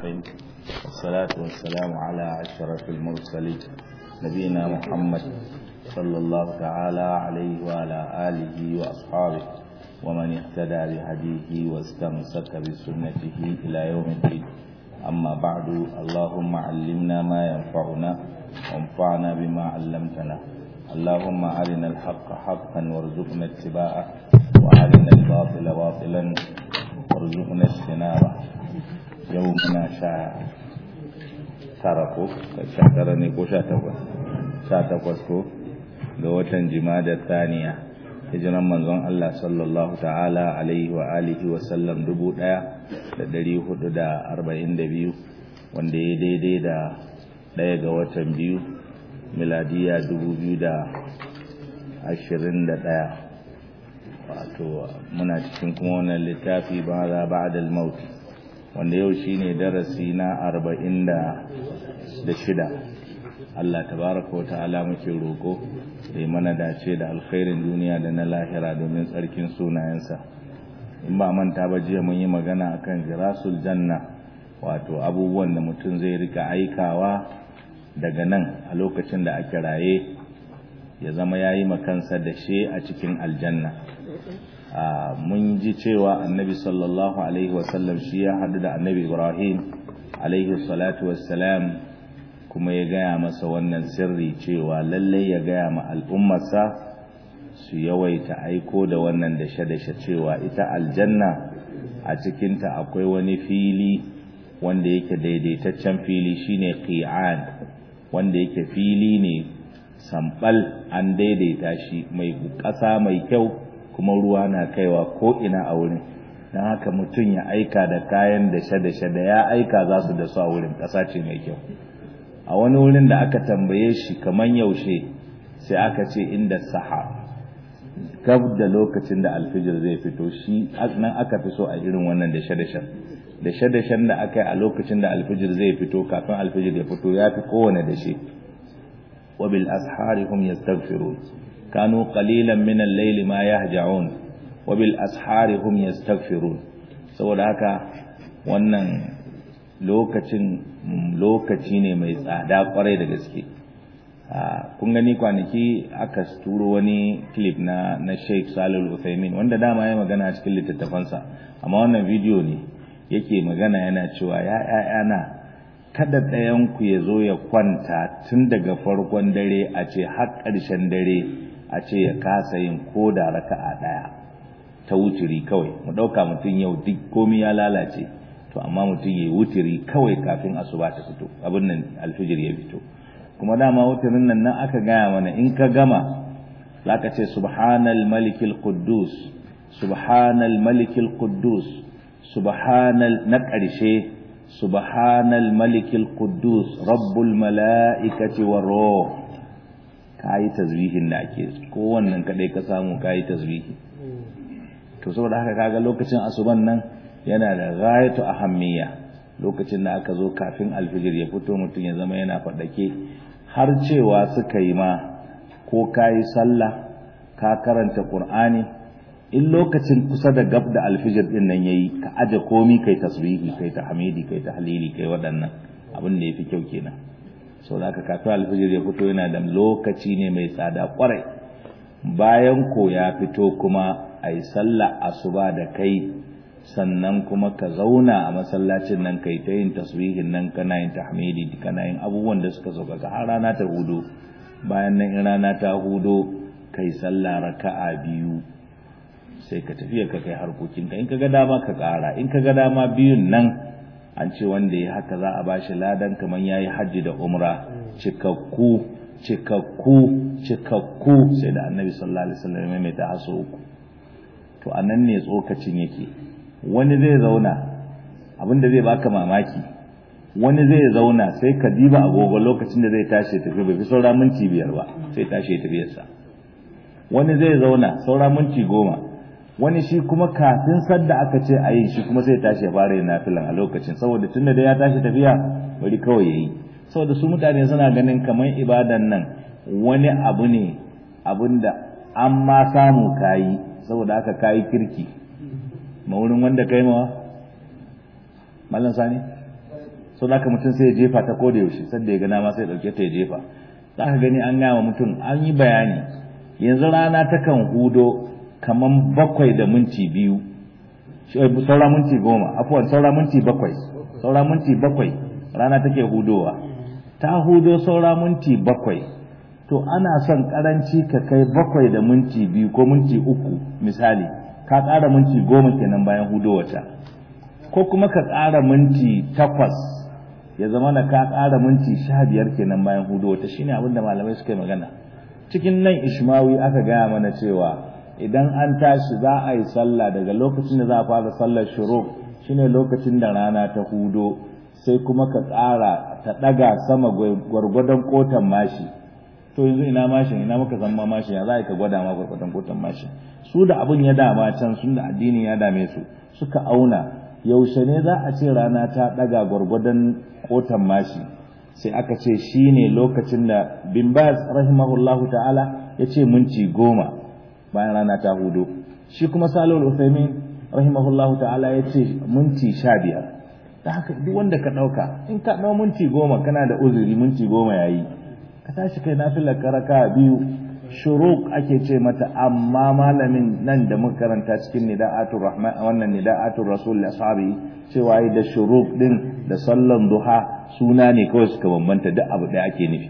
الرحيم والصلاة والسلام على أشرف المرسلين نبينا محمد صلى الله تعالى عليه وعلى آله وأصحابه ومن اهتدى بهديه واستمسك بسنته إلى يوم الدين أما بعد اللهم علمنا ما ينفعنا وانفعنا بما علمتنا اللهم أرنا الحق حقا وارزقنا اتباعه وأرنا الباطل باطلا وارزقنا اجتنابه يومنا شاء tara ko sha tara ne ko sha takwas sha takwas ko ga watan jimada saniya hijiran manzon Allah sallallahu ta'ala alaihi wa alihi wa sallam dubu ɗaya da ɗari hudu da arba'in da biyu wanda ya daidai da ɗaya ga watan biyu miladiya dubu biyu da ashirin da ɗaya wato muna cikin kuma wannan littafi ba za ba da mauti wanda yau shine darasi na arba'in da shida Allah tabaraka wa ta'ala muke roko da mana dace da alkhairin duniya da na lahira domin tsarkin sunayensa in ba manta ba jiya mun yi magana akan jirasul janna wato abubuwan da mutum zai rika aikawa daga nan a lokacin da ake raye ya zama ya yi makansa da she a cikin aljanna mun ji cewa annabi sallallahu alaihi wasallam shi ya haɗu da annabi ibrahim alaihi salatu wassalam kuma ya gaya masa wannan sirri cewa lallai ya gaya ma al'ummarsa su yawaita aiko da wannan dashe-dashe cewa ita aljanna a cikinta akwai wani fili wanda yake daidaitaccen fili shine qi'an wanda yake fili ne sambal an daidaita shi mai ƙasa mai kyau kuma ruwa na kaiwa ko ina a wurin don haka mutum ya aika da kayan dashe-dashe da ya aika za su da su a wurin ƙasa ce mai kyau a wani wurin da aka tambaye shi kamar yaushe sai aka ce inda saha gab da lokacin da alfijir zai fito shi nan aka fi so a irin wannan dashe-dashen dashe-dashen da aka yi a lokacin da alfijir zai fito kafin alfijir ya fito ya fi kowane dashe wabil ashari hum yastaghfirun kanu qalilan min al-layli ma yahja'un wabil ashari hum yastaghfirun saboda haka wannan lokacin lokaci ne mai tsada kwarai da gaske kun gani kwanaki aka turo wani clip na na Sheikh Salih Al-Uthaymeen wanda dama ya magana cikin littattafansa amma wannan bidiyo ne yake magana yana cewa ya ƴaƴana kada ɗayan ku ya zo ya kwanta tun daga farkon dare a ce har ƙarshen dare a ce ya kasa yin ko da raka'a ɗaya ta wuturi kawai mu ɗauka mutum yau duk komai ya lalace to amma mutum ya wuturi kawai kafin asuba ta fito abin nan alfijir ya fito kuma dama wuturin nan nan aka gaya mana in ka gama zaka ce subhanal malikil quddus subhanal malikil quddus subhanal na ƙarshe subhanal malikil quddus rabbul mala'ikati war ruh kai tasbihin da ake ko wannan kadai ka samu kai tasbihi to saboda haka kaga lokacin asuban nan yana da ghayatu ahammiya lokacin da aka zo kafin alfijir ya fito mutum ya zama yana faɗake har cewa suka yi ma ko ka yi sallah ka karanta qur'ani in lokacin kusa da gab da alfijir din nan yayi ka aje komi kai tasbihi kai tahmidi kai tahlili kai waɗannan abin da yafi kyau kenan so da kafin alfijir ya fito yana da lokaci ne mai tsada kwarai bayan ko ya fito kuma ayi sallah asuba da kai sannan kuma ka zauna a masallacin nan kai ta yin tasbihin nan kana yin tahmidi kana yin abubuwan da suka sauka ka har rana ta hudo bayan nan in rana ta hudo kai sallah raka'a biyu sai ka tafi ka kai harkokin ka in ka ga dama ka ƙara in ka ga dama biyun nan an ce wanda ya haka za a bashi ladan kamar yayi hajji da umra cikakku cikakku cikakku sai da annabi sallallahu alaihi wasallam ya mai ta haso uku to anan ne tsokacin yake wani zai zauna abinda zai baka mamaki wani zai zauna sai ka diba agogo lokacin da zai tashi tafi bai fi saura minti biyar ba sai tashi tafiyarsa wani zai zauna saura minti goma wani shi kuma kafin sadda aka ce a yi shi kuma sai tashi ya fara yin nafilan a lokacin saboda tunda da ya tashi tafiya bari kawai ya yi saboda su mutane suna ganin kamar ibadan nan wani abu ne abinda an ma samu kayi saboda aka kayi kirki ma wurin wanda kai mawa mallan sani so da mutum sai ya jefa ta ko da yaushe sanda ya gana ma sai ya dauke ta ya jefa za ka gani an gaya mutum an yi bayani yanzu rana takan hudo kaman bakwai da minti biyu saura minti goma afuwan saura minti bakwai saura minti bakwai rana take hudowa ta hudo saura minti bakwai to ana son karanci ka kai bakwai da minti biyu ko minti uku misali ka ƙara minti goma kenan bayan hudowata ko kuma ka ƙara minti takwas ya zama na ka ƙara minti sha biyar kenan bayan hudowata shine abin da malamai suka yi magana cikin nan ishmawi aka gaya mana cewa idan an tashi za a yi sallah daga lokacin da za a fara sallar shuruk shine lokacin da rana ta hudo sai kuma ka ƙara ta ɗaga sama gwargwadon kotan mashi to yanzu ina mashin ina muka zama mashin ya za ka gwada ma gwargwadon kotan mashin su da abin ya dama can sun da addini ya dame su suka auna yaushe ne za a ce rana ta ɗaga gwargwadon kotan mashi sai aka ce shine lokacin da bin baz rahimahullahu ta'ala ya ce minti goma bayan rana ta hudo shi kuma salul uthaymin rahimahullahu ta'ala ya ce minti sha biyar da haka duk wanda ka ɗauka in ka ɗau minti goma kana da uzuri minti goma yayi ka tashi kai nafilar karaka biyu shuruk ake ce mata amma malamin nan da muka karanta cikin nida'atul rahman wannan nida'atul rasul ashabi cewa da shuruk din da sallan duha suna ne kawai suka bambanta duk abu ɗaya ake nufi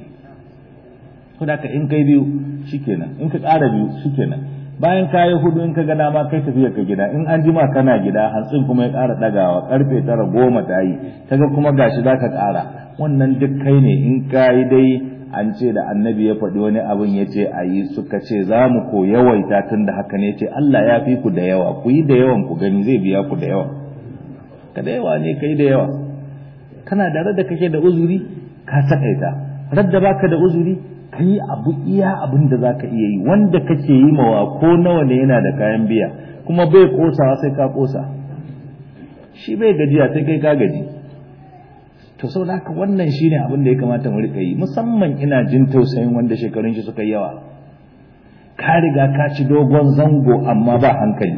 saboda in kai biyu shikenan in ka ƙara biyu shikenan bayan ka yi hudu in ka ga dama kai tafiya ka gida in an jima kana gida hantsin kuma ya ƙara ɗagawa karfe tara goma ta yi kaga kuma gashi za ka ƙara wannan duk kai ne in ka yi dai an ce da annabi ya faɗi wani abin ya ce a yi suka ce za mu ko yawaita tun da haka ne ce Allah ya fi ku da yawa ku yi da yawan ku gani zai biya ku da yawa ka da yawa ne ka yi da yawa kana da radda kake da uzuri ka takaita radda baka da uzuri ka yi abu iya abin da za ka iya yi wanda kake yi mawa ko nawa ne yana da kayan biya kuma bai kosawa sai ka kosa shi bai gajiya sai kai ka gaji to sau da wannan shi ne abin da ya kamata mu rika yi musamman ina jin tausayin wanda shekarun shi suka yi yawa ka riga ka ci dogon zango amma ba hankali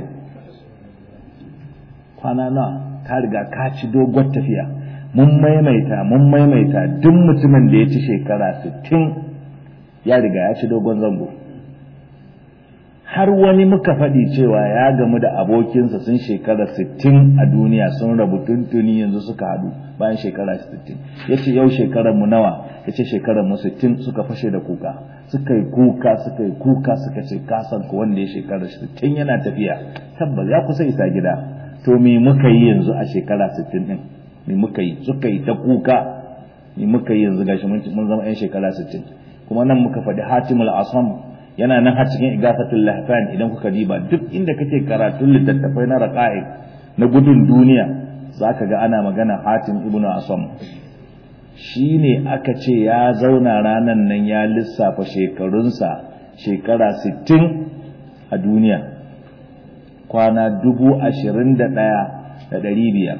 kwana nawa ka riga ka ci dogon tafiya mun maimaita mun maimaita duk mutumin da ya ci shekara sittin ya riga ya ci dogon zango har wani muka faɗi cewa ya gamu da abokinsa sun shekara sittin a duniya sun rabu tuntuni yanzu suka haɗu bayan shekara sittin ya ce yau shekarar nawa ya ce shekarar mu sittin suka fashe da kuka suka yi kuka suka yi kuka suka ce kasan ku wanda ya shekara sittin yana tafiya tabbas ya kusa isa gida to me muka yi yanzu a shekara sittin din me muka yi suka yi ta kuka me muka yi yanzu gashi mun zama yan shekara sittin kuma nan muka faɗi hatimul asam yana nan har cikin igafatul lahfan idan kuka diba duk inda kake karatun littattafai na raqa'iq na gudun duniya zaka ga ana magana hatim ibnu asam shine aka ce ya zauna ranan nan ya lissafa shekarunsa shekara 60 a duniya kwana dubu ashirin da ɗaya da ɗari biyar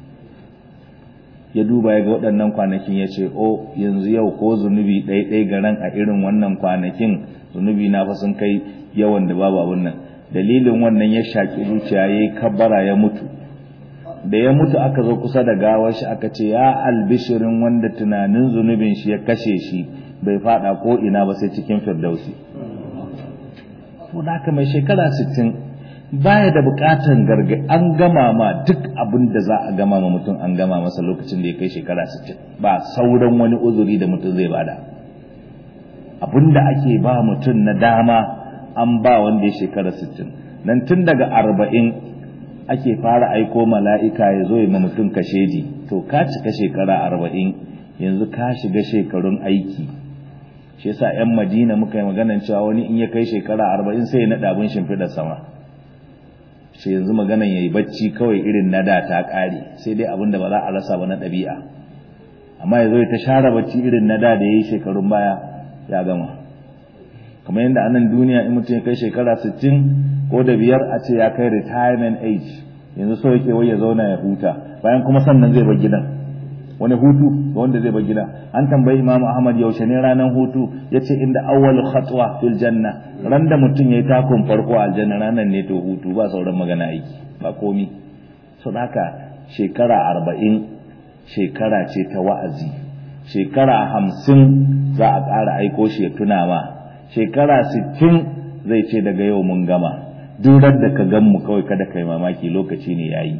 ya duba ya ga waɗannan kwanakin ya ce o yanzu yau ko zunubi ɗaiɗai garan a irin wannan kwanakin zunubi na fa sun kai yawan da babu abin nan dalilin wannan ya shaƙi zuciya ya yi kabbara ya mutu da ya mutu aka zo kusa da gawar shi aka ce ya albishirin wanda tunanin zunubin shi ya kashe shi bai faɗa ko ina ba sai cikin firdausi to da haka mai shekara sittin baya da bukatan garga an gama ma duk abin da za a gama ma mutum an gama masa lokacin da ya kai shekara 60 ba sauran wani uzuri da mutum zai bada abin da ake ba mutum na dama an ba wanda ya shekara 60 nan tun daga arba'in ake fara aiko mala'ika ya zo ya ma mutum kasheji to ka cika shekara arba'in yanzu ka shiga shekarun aiki shi yasa 'yan madina muka yi maganan cewa wani in ya kai shekara arba'in sai ya naɗa abin shimfiɗar sama sai yanzu maganan yayi bacci kawai irin na da ta kare sai dai abin da ba za a rasa ba na ɗabi'a amma yazo ya ta share bacci irin na da da yayi shekarun baya ya gama kamar yadda anan duniya in mutum ya kai shekara 60 ko da biyar a ce ya kai retirement age yanzu so yake wai ya zauna ya huta bayan kuma sannan zai bar gidan wani hutu ga wanda zai bar gida an tambayi imam ahmad yaushe ne ranar hutu yace inda awwalu khatwa fil janna ran da mutum yayi takon farko a aljanna ranar ne to hutu ba sauran magana aiki ba komi so haka shekara arba'in shekara ce ta wa'azi shekara hamsin za a ƙara aiko shi ya tuna ma shekara sittin zai ce daga yau mun gama durar da ka gan mu kawai kada kai mamaki lokaci ne yayi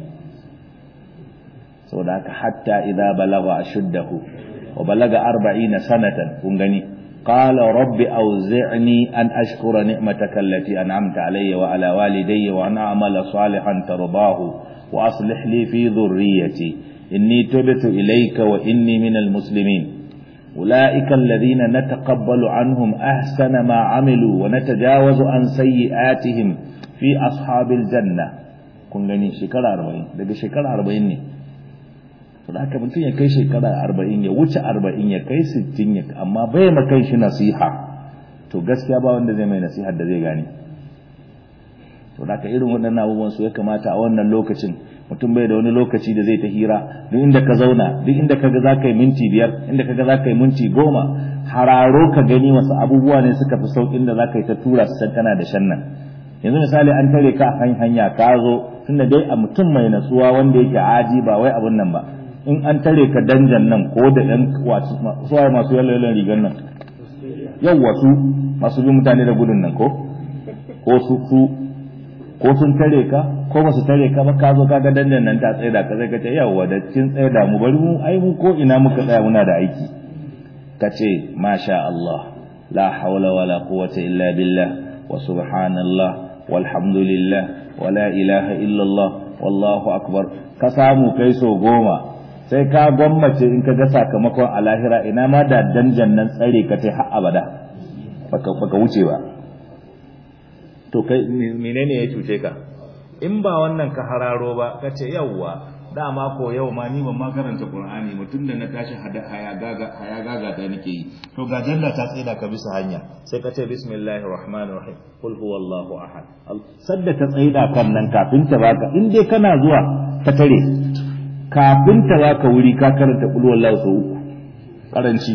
saboda haka hatta idza balagha ashuddahu wa balaga 40 sanatan kun gani qala rabbi awzi'ni an ashkura ni'mataka allati an'amta alayya wa ala walidayya wa an a'mala salihan tardahu wa aslih li fi dhurriyyati inni tubtu ilayka wa inni minal muslimin أولئك الذين نتقبل عنهم أحسن ما عملوا ونتجاوز عن سيئاتهم في أصحاب الجنة kun gani shekara arba'in daga shekara arba'in ne da haka mutum ya kai shekara arba'in ya wuce arba'in ya kai sittin ya amma bai ma kai shi nasiha to gaskiya ba wanda zai mai nasihar da zai gane to da haka irin waɗannan abubuwan su ya kamata a wannan lokacin mutum bai da wani lokaci da zai ta hira duk inda ka zauna duk inda ka ga za ka yi minti biyar inda ka ga za ka yi minti goma hararo ka gani wasu abubuwa ne suka fi sauƙin da za ka yi ta tura su can kana da shan nan yanzu misali an tare ka a hanya ka zo tunda dai a mutum mai natsuwa wanda yake aji ba wai abun nan ba in an tare ka danjan nan ko da yan suwaye masu yalwalan rigar nan yau wasu masu bin mutane da gudun nan ko ko su ko sun tare ka ko ba su tare ka ba ka zo kaga dandan nan ta tsaida ka sai ka ce yawa da kin tsaida mu bari mu ai mu ko ina muka tsaya muna da aiki ka ce masha Allah la hawla wala quwwata illa billah wa subhanallah walhamdulillah wa la ilaha illa Allah wallahu akbar ka samu kai so goma sai ka gwammace in ka ga sakamakon a lahira ina ma da danjan nan tsare ka ce har abada baka baka wuce ba to kai menene ya cuce ka in ba wannan ka hararo ba ka ce yawwa dama ko yau ma ni ban ma karanta qur'ani mutum da na tashi haya gaga haya gaga da nake yi to ga jalla ta tsida ka bisa hanya sai ka ce bismillahir rahmanir rahim qul huwallahu ahad sadda ta tsida kan nan kafin ta baka in dai kana zuwa ka tare kafin ta baka wuri ka karanta qul huwallahu sau uku karanci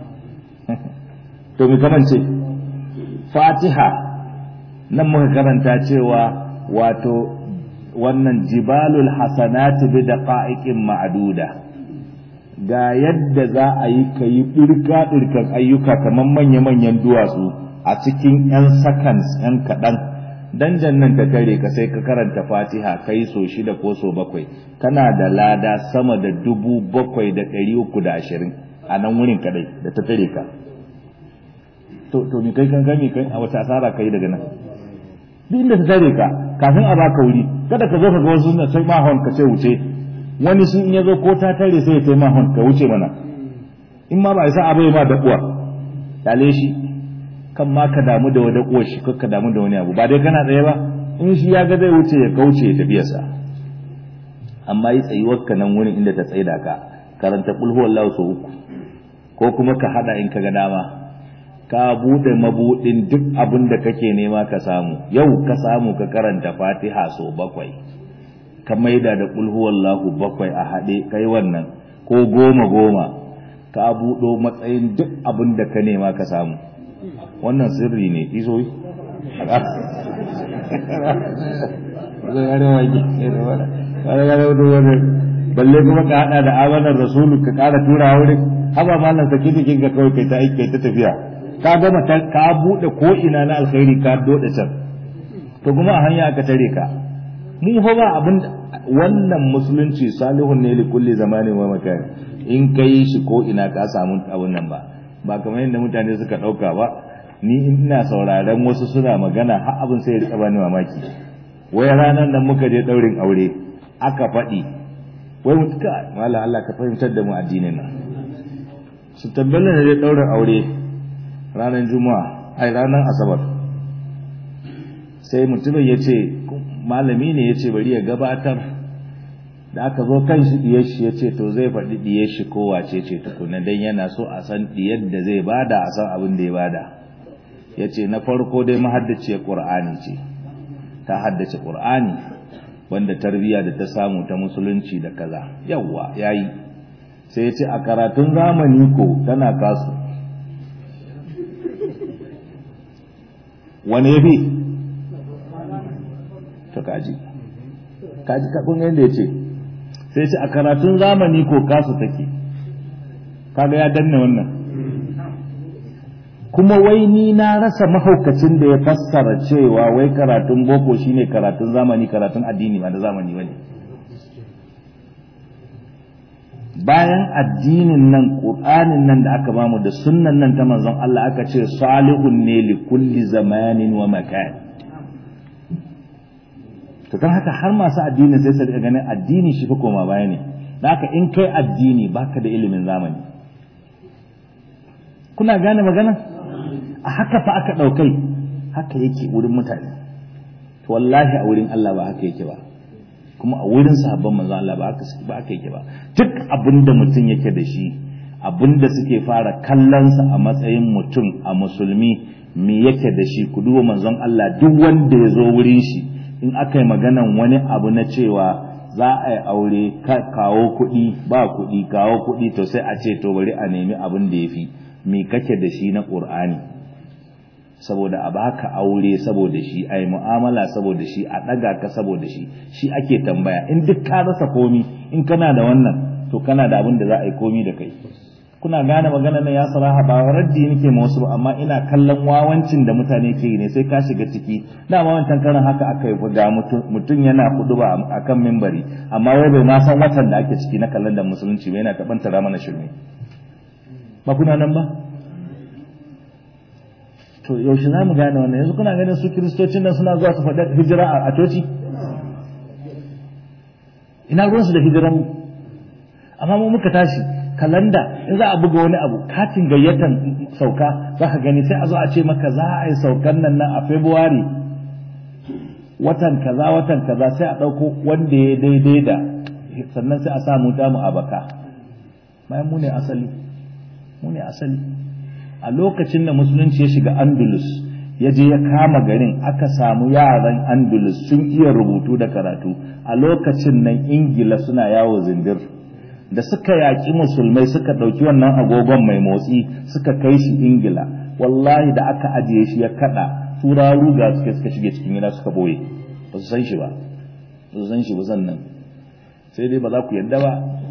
to me kamance fatiha nan muka karanta cewa wato wannan jibalul hasanati bi daqa'iqin ma'duda ga yadda za a yi kai dirka dirkan ayyuka kaman manya manyan duwatsu a cikin yan seconds yan kadan danjan nan ta kare ka sai ka karanta fatiha kai so shida ko so bakwai kana da lada sama da dubu bakwai da ɗari uku da ashirin a nan wurin kadai da ta tare ka to to mi kai kan gami kai a wata asara kai daga nan duk inda ta tare ka kafin a baka wuri kada ka zo ka ga wasu na sai ma hon ka ce wuce wani shi in ya zo ko ta tare sai ya sai ma hon ka wuce mana in ma ba isa abai ma da uwa dale shi kan ma ka damu da wada uwar shi ka damu da wani abu ba dai kana tsaye ba in shi ya ga zai wuce ya kauce ya tafi sa amma yi tsayuwar ka nan wurin inda ta tsaida ka karanta kul huwallahu sau uku ko kuma ka hada in ka ga dama ka bude mabudin duk abin da kake nema ka samu yau ka samu ka karanta fatiha so bakwai ka maida da kul huwallahu bakwai a haɗe kai wannan ko goma goma ka buɗo matsayin duk abin da ka nema ka samu wannan sirri ne iso yi balle kuma ka hada da amanar rasulu ka kara tura wurin haba malam saki jikin ka kawai kai ta aiki ta tafiya ka gama ka bude ko ina na alkhairi ka dode can to kuma a hanya aka tare ka mu fa ba abin wannan musulunci salihun ne li kulli zamani wa makan in kai shi ko ina ka samu abun nan ba ba kamar yadda mutane suka dauka ba ni ina sauraron wasu suna magana har abin sai ya rika bani mamaki wai ranar nan muka je daurin aure aka faɗi wai mutuka mala Allah ka fahimtar da mu addinin nan su tabbala ne dai daurin aure ranar juma'a ai ranar asabar sai mutumin ya ce malami ne ya ce bari ya gabatar da aka zo kan shi diyar shi ya ce to zai faɗi diyar shi ko wace ce tukuna dan yana so a san diyar da zai bada a san abin da ya bada ya ce na farko dai mahaddaciyar ƙur'ani ce ta haddace ƙur'ani wanda tarbiyya da ta samu ta musulunci da kaza yawwa yayi sai ya ce a karatun zamani ko tana kasu wani ya fi to kaji kaji kakun yadda ya ce sai ce a karatun zamani ko kasu take kaga ya danne wannan kuma wai ni na rasa mahaukacin da ya fassara cewa wai karatun boko shine karatun zamani karatun addini ba da zamani bane bayan addinin nan qur'anin nan da aka bamu da sunnan nan ta manzon Allah aka ce salihun ne li kulli zamanin wa makan to don haka har masu addini sai su riga ganin addini shi fa koma baya ne da haka in kai addini baka da ilimin zamani kuna gane magana a haka fa aka ɗaukai haka yake wurin mutane to wallahi a wurin Allah ba haka yake ba kuma a wurin sahabban manzon Allah ba haka ba haka yake ba duk abinda mutum yake da shi abinda suke fara kallonsa a matsayin mutum a musulmi me yake da shi ku duba manzon Allah duk wanda ya zo wurin shi in aka yi maganan wani abu na cewa za a yi aure kawo kuɗi ba kuɗi kawo kuɗi to sai a ce to bari a nemi abin da ya fi me kake da shi na ƙur'ani saboda a baka aure saboda shi a yi mu'amala saboda shi a ɗaga ka saboda shi shi ake tambaya in duk ka rasa komi in kana da wannan to kana da abin da za a yi komi da kai kuna gane magana na ya saraha ba raddi nake ma wasu amma ina kallon wawancin da mutane ke ne sai ka shiga ciki dama wancan karan haka aka yi ga mutum yana kudu ba akan mimbari amma wai bai ma san watan da ake ciki na kallon da musulunci ba yana tabantara mana shirme ba kuna nan ba to yaushe za mu gane wannan yanzu kuna ganin su kiristocin nan suna zuwa su faɗi hijira a coci ina ruwansu da hijiran amma mu muka tashi kalanda in za a buga wani abu katin gayyatan sauka za ka gani sai a zo a ce maka za a yi saukan nan nan a february watan kaza watan kaza sai a ɗauko wanda ya daidai da sannan sai a sa mu damu a baka bayan mu ne asali mu ne asali a lokacin da musulunci ya shiga andalus ya je ya kama garin aka samu yaran andalus sun iya rubutu da karatu a lokacin nan ingila suna yawo zindir da suka yaƙi musulmai suka ɗauki wannan agogon mai motsi suka kai shi ingila wallahi da aka ajiye shi ya kaɗa tura ruga suka suka shige cikin gida suka boye ba su san shi ba ba su san shi ba sannan sai dai ba za ku yadda ba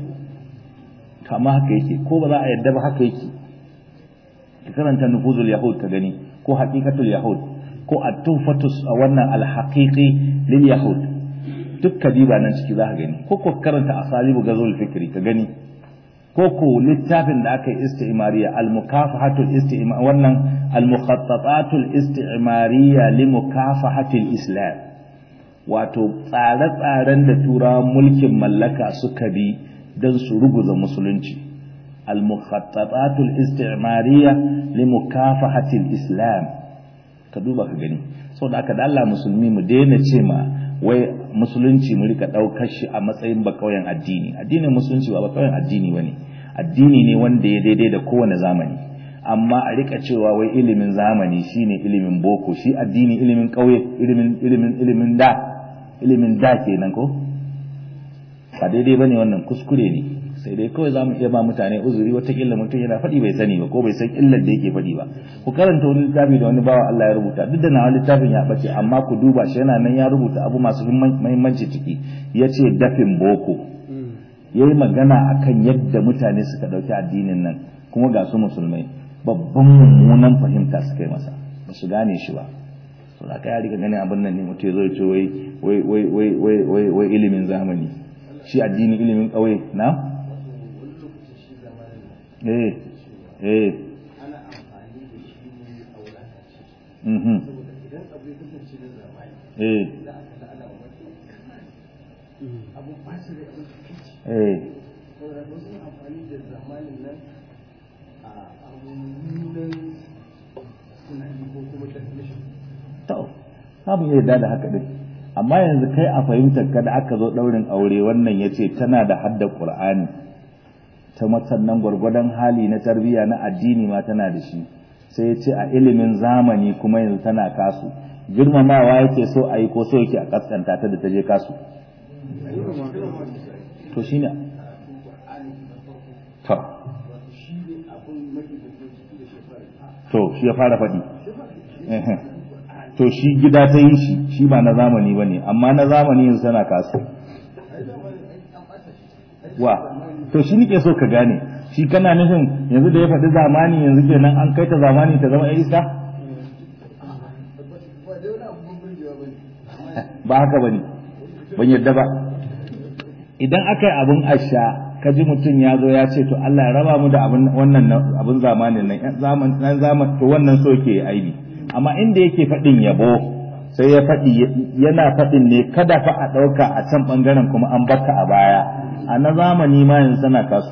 kama haka yake ko ba za a yadda ba haka yake ka karanta nufuzul yahud ka gani ko haqiqatul yahud ko at-tufatus a wannan al-haqiqi lil yahud duk kadiba nan ciki za ka gani ko ko karanta asalibu gazul fikri ka gani ko ko littafin da aka yi istimariya al-mukafahatul istimar wannan al-mukhattatatul istimariya li mukafahatil islam wato tsare-tsaren da turawan mulkin mallaka suka bi don su ruguza musulunci al-mukhattatatul istimariya li mukafahatil islam ka duba ka gani saboda aka da Allah musulmi mu daina ce ma wai musulunci mu rika daukar shi a matsayin bakauyen addini addinin musulunci ba bakauyen addini bane addini ne wanda ya daidai da kowane zamani amma a rika cewa wai ilimin zamani shine ilimin boko shi addini ilimin kauye ilimin ilimin ilimin da ilimin da kenan ko ba daidai bane wannan kuskure ne sai dai kawai zamu iya ba mutane uzuri watakila mutum yana faɗi bai sani ba ko bai san illar da yake faɗi ba ku karanta wani littafi da wani bawa Allah ya rubuta duk da na littafin ya bace amma ku duba shi yana nan ya rubuta abu masu muhimmanci ciki yace dafin boko yayi magana akan yadda mutane suka dauki addinin nan kuma ga su musulmai babban mummunan fahimta suka yi masa ba su gane shi ba to da kai riga ganin abin nan ne mutum ya zo ya ce wai wai wai wai wai wai ilimin zamani shi addini ilimin ƙauye na eh eh ana amfani da shi ne a wulakanci mhm saboda idan abu ya kasance na zamani eh za a kasa ana wa wasu abun ɓaci rai abun kici eh saboda wasu suna amfani da zamanin nan a abubuwan tunani ko kuma definition to samu iya yarda da haka din amma yanzu kai a fahimtar ka da aka zo daurin aure wannan yace tana da hadda qur'ani ta matsannan gwargwadon hali na tarbiyya na addini ma tana da shi sai ya ce a ilimin zamani kuma yanzu tana kasu girmamawa yake so a yi ko so yake a kaskanta ta da ta je kasu to shi ne to shi ne abun mafi da ke ciki da shekaru to shi ya fara faɗi Ehem. to shi gida ta yi shi shi ba na zamani ba ne amma na zamani yanzu tana kasu wa to shi nike so ka gane shi kana nufin yanzu da ya faɗi zamani yanzu kenan an kai ta zamani ta zama iska ba haka bane ban yadda ba idan aka yi abin asha ka ji mutum ya zo ya ce to Allah ya raba mu da abin wannan abin zamanin nan zaman nan zaman to wannan so yake aibi amma inda yake faɗin yabo sai ya faɗi yana faɗin ne kada fa a ɗauka a can ɓangaren kuma an baka a baya a na zamani ma yanzu sana kasu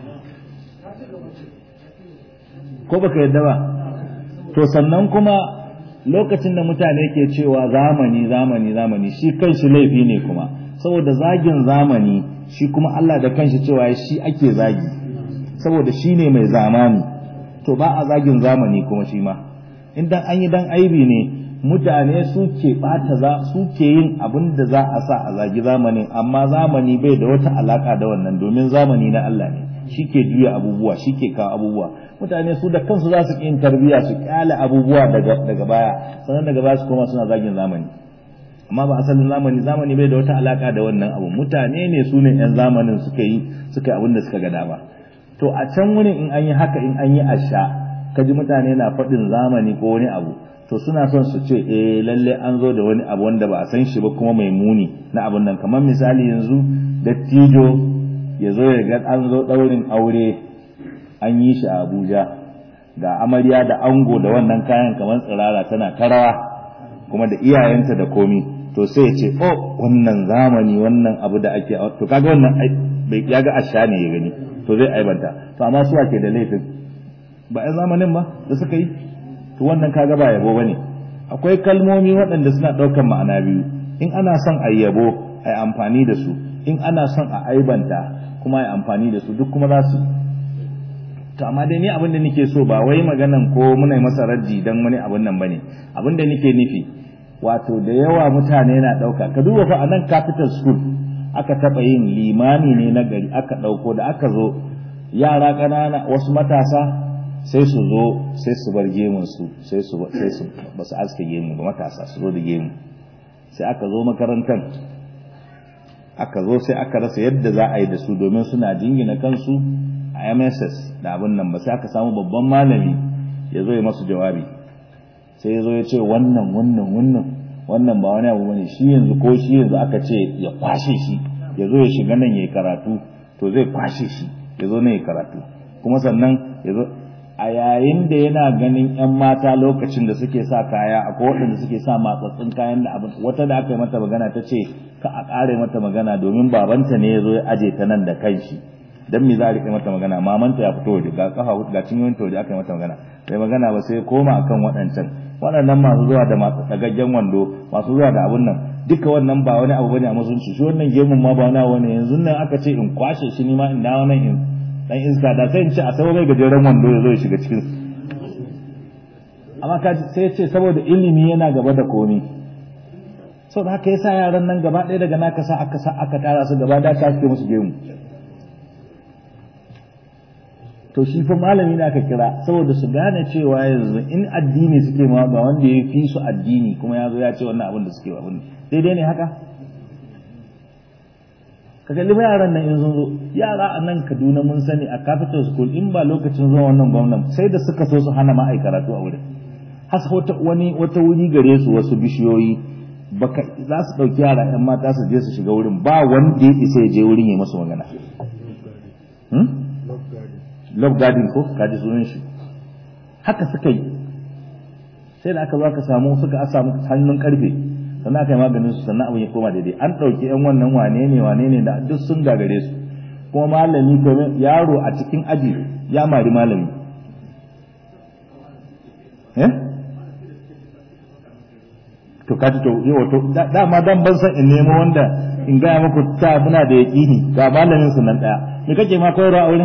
ko baka yadda ba to sannan kuma lokacin da mutane ke cewa zamani zamani zamani shi kanshi laifi ne kuma saboda zagin zamani shi kuma Allah da kanshi cewa shi ake zagi saboda shi ne mai zamani to ba a zagin zamani kuma shi ma idan an yi dan aibi ne mutane suke bata za suke yin abin da za a sa a zagi zamanin amma zamani bai da wata alaka da wannan domin zamani na Allah ne shi ke juya abubuwa shi ke kawo abubuwa mutane su da kansu za su yin tarbiyya su kyale abubuwa daga daga baya sannan daga baya su koma suna zagin zamani amma ba asalin zamani zamani bai da wata alaka da wannan abu mutane ne su ne yan zamanin suka yi suka yi abin da suka ga dama to a can wurin in an yi haka in an yi asha kaji mutane na faɗin zamani ko wani abu to suna son su ce eh lalle an zo da wani abu wanda ba a san shi ba kuma mai muni na abun nan kamar misali yanzu dattijo ya zo ya ga an zo ɗaurin aure an yi shi a Abuja ga amarya da ango da wannan kayan kamar tsirara tana tarawa kuma da iyayenta da komi to sai ya ce oh wannan zamani wannan abu da ake to kaga wannan bai ya ga asha ne ya gani to zai aibanta to amma su ke da laifin ba ai zamanin ba da suka yi to wannan kaga ba yabo bane akwai kalmomi waɗanda suna ɗaukar ma'ana biyu in ana son a yabo a yi amfani da su in ana son a aibanta kuma a yi amfani da su duk kuma za su to amma dai ni abin da nake so ba wai maganan ko muna masa raddi dan wani abin nan bane abin da nake nufi wato da yawa mutane na ɗauka ka duba fa a nan capital school aka taɓa yin limami ne na gari aka ɗauko da aka zo yara ƙanana wasu matasa sai su zo sai su bar gemun su sai su sai su ba su aske gemu ba matasa su zo da gemu sai aka zo makarantar aka zo sai aka rasa yadda za a yi da su domin suna jingina kansu a MSS da abin nan ba sai aka samu babban malami ya zo ya masu jawabi sai ya zo ya ce wannan wannan wannan wannan ba wani abu bane shi yanzu ko shi yanzu aka ce ya kwashe shi ya zo ya shiga nan ya yi karatu to zai kwashe shi ya zo nan ya karatu kuma sannan ya zo a yayin da yana ganin 'yan mata lokacin da suke sa kaya akwai waɗanda suke sa matsatsin kayan da abin wata da aka yi mata magana ta ce ka a ƙare mata magana domin babanta ne ya zo ya aje ta nan da kanshi dan me za a riƙe mata magana mamanta ya fito waje ga kafa ga cinyoyin ta waje aka yi mata magana sai magana ba sai koma akan waɗancan waɗannan masu zuwa da masu tsagaggen wando masu zuwa da abun nan duka wannan ba wani abu bane a musulunci shi wannan gemun ma ba wani abu ne yanzu nan aka ce in kwashe shi ni ma in dawo nan in dan iska da sai in ce a sabo mai gajeren wando ya zo ya shiga cikin amma ka sai ce saboda ilimi yana gaba da komi sau da haka yasa yaran nan gaba ɗaya daga naka sa aka sa aka tara su gaba da ta suke musu gemu to shi fa malami ne aka kira saboda su gane cewa yanzu in addini suke ma ba wanda ya fi su addini kuma ya zo ya ce wannan abin da suke abin daidai ne haka ka kalli yaran nan in sun zo yara a nan Kaduna mun sani a capital school in ba lokacin zuwa wannan gwamnan sai da suka so su hana ma karatu a wurin has wata wani wata wuri gare su wasu bishiyoyi baka za su dauki yara yan mata su je su shiga wurin ba wanda ya isa ya je wurin ya masu magana love garden ko kaji sunan shi haka suka yi sai da aka zo aka samu suka a samu hannun karfe sannan aka yi maganin su sannan abin ya koma daidai an ɗauki yan wannan wane ne wane ne da duk sun gagare su kuma malami ko yaro a cikin aji ya mari malami eh to kaji to yau to dama dan ban san in nemo wanda in gaya muku ta muna da yaƙini ga malamin su nan daya me kake ma koyarwa a wurin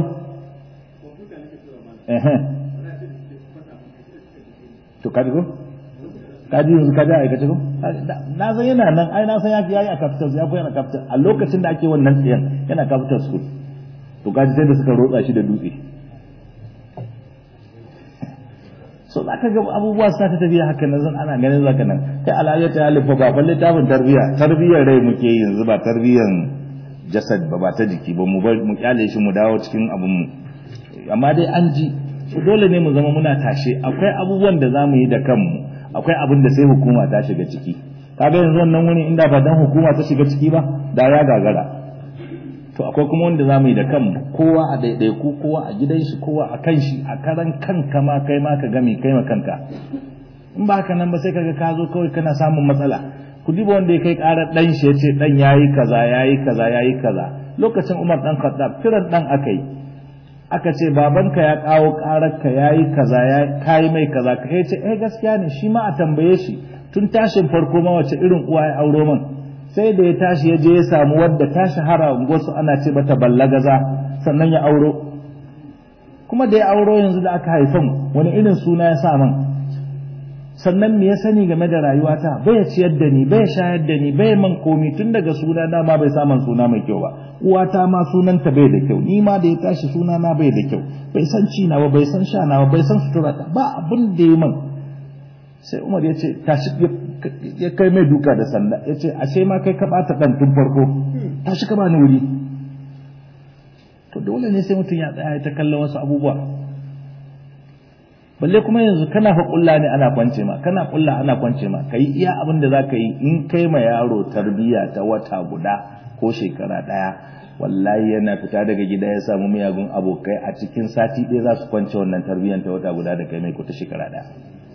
to kaji ko kaji yanzu kaji a aikace ko na san yana nan ai na san ya yayi a capital ya koyi a capital a lokacin da ake wannan tsayen yana capital school to kaji sai da suka rotsa shi da dutse so za ka ga abubuwa suna ta tafiya haka nan zan ana ganin zaka nan kai alayyar ta halifa ba fa littafin tarbiyya tarbiyyar rai muke yanzu ba tarbiyyar jasad ba ba ta jiki ba mu mu kyale shi mu dawo cikin abin mu amma dai an ji dole ne mu zama muna tashe akwai abubuwan da zamu yi da kanmu akwai abin da sai hukuma ta shiga ciki kaga yanzu wannan wuni inda ba dan hukuma ta shiga ciki ba da ya gagara to akwai kuma wanda zamu yi da kanmu kowa a daidaiku kowa a gidan shi kowa a kan shi a karan kanka ma kai ma ka gami kai ma kanka in ba haka nan ba sai kaga ka zo kawai kana samun matsala ku diba wanda ya kai karar dan shi yace dan yayi kaza yayi kaza yayi kaza lokacin Umar dan Khattab kiran dan akai aka ce babanka ya kawo karar ka yayi kaza ya kai mai kaza ka ce eh gaskiya ne shi ma a tambaye shi tun tashin farko ma wace irin uwa ya auro man sai da ya tashi ya je ya samu wadda ta shahara wasu ana ce mata ballagaza sannan ya auro kuma da ya auro yanzu da aka haifan wani irin suna ya sa man sannan me ya sani game da rayuwata bai ciyar da ni bai shayar da ni bai man komi tun daga suna na ma bai samun suna mai kyau ba uwata ma sunanta bai da kyau ni ma da ya tashi suna na bai da kyau bai san ci na ba bai san sha na ba bai san sutura ta ba abin da ya man sai Umar ya ce tashi ya kai mai duka da sanda ya ce ashe ma kai ka bata dan tun farko tashi ka bani wuri to dole ne sai mutum ya tsaya ta kallon wasu abubuwa balle kuma yanzu kana fa kulla ne ana kwance ma kana kulla ana kwance ma kai iya abin da zaka yi in kai ma yaro tarbiya ta wata guda ko shekara daya wallahi yana fita daga gida ya samu miyagun abokai a cikin sati ɗaya za su kwance wannan tarbiyyar ta wata guda da kai mai ko ta shekara daya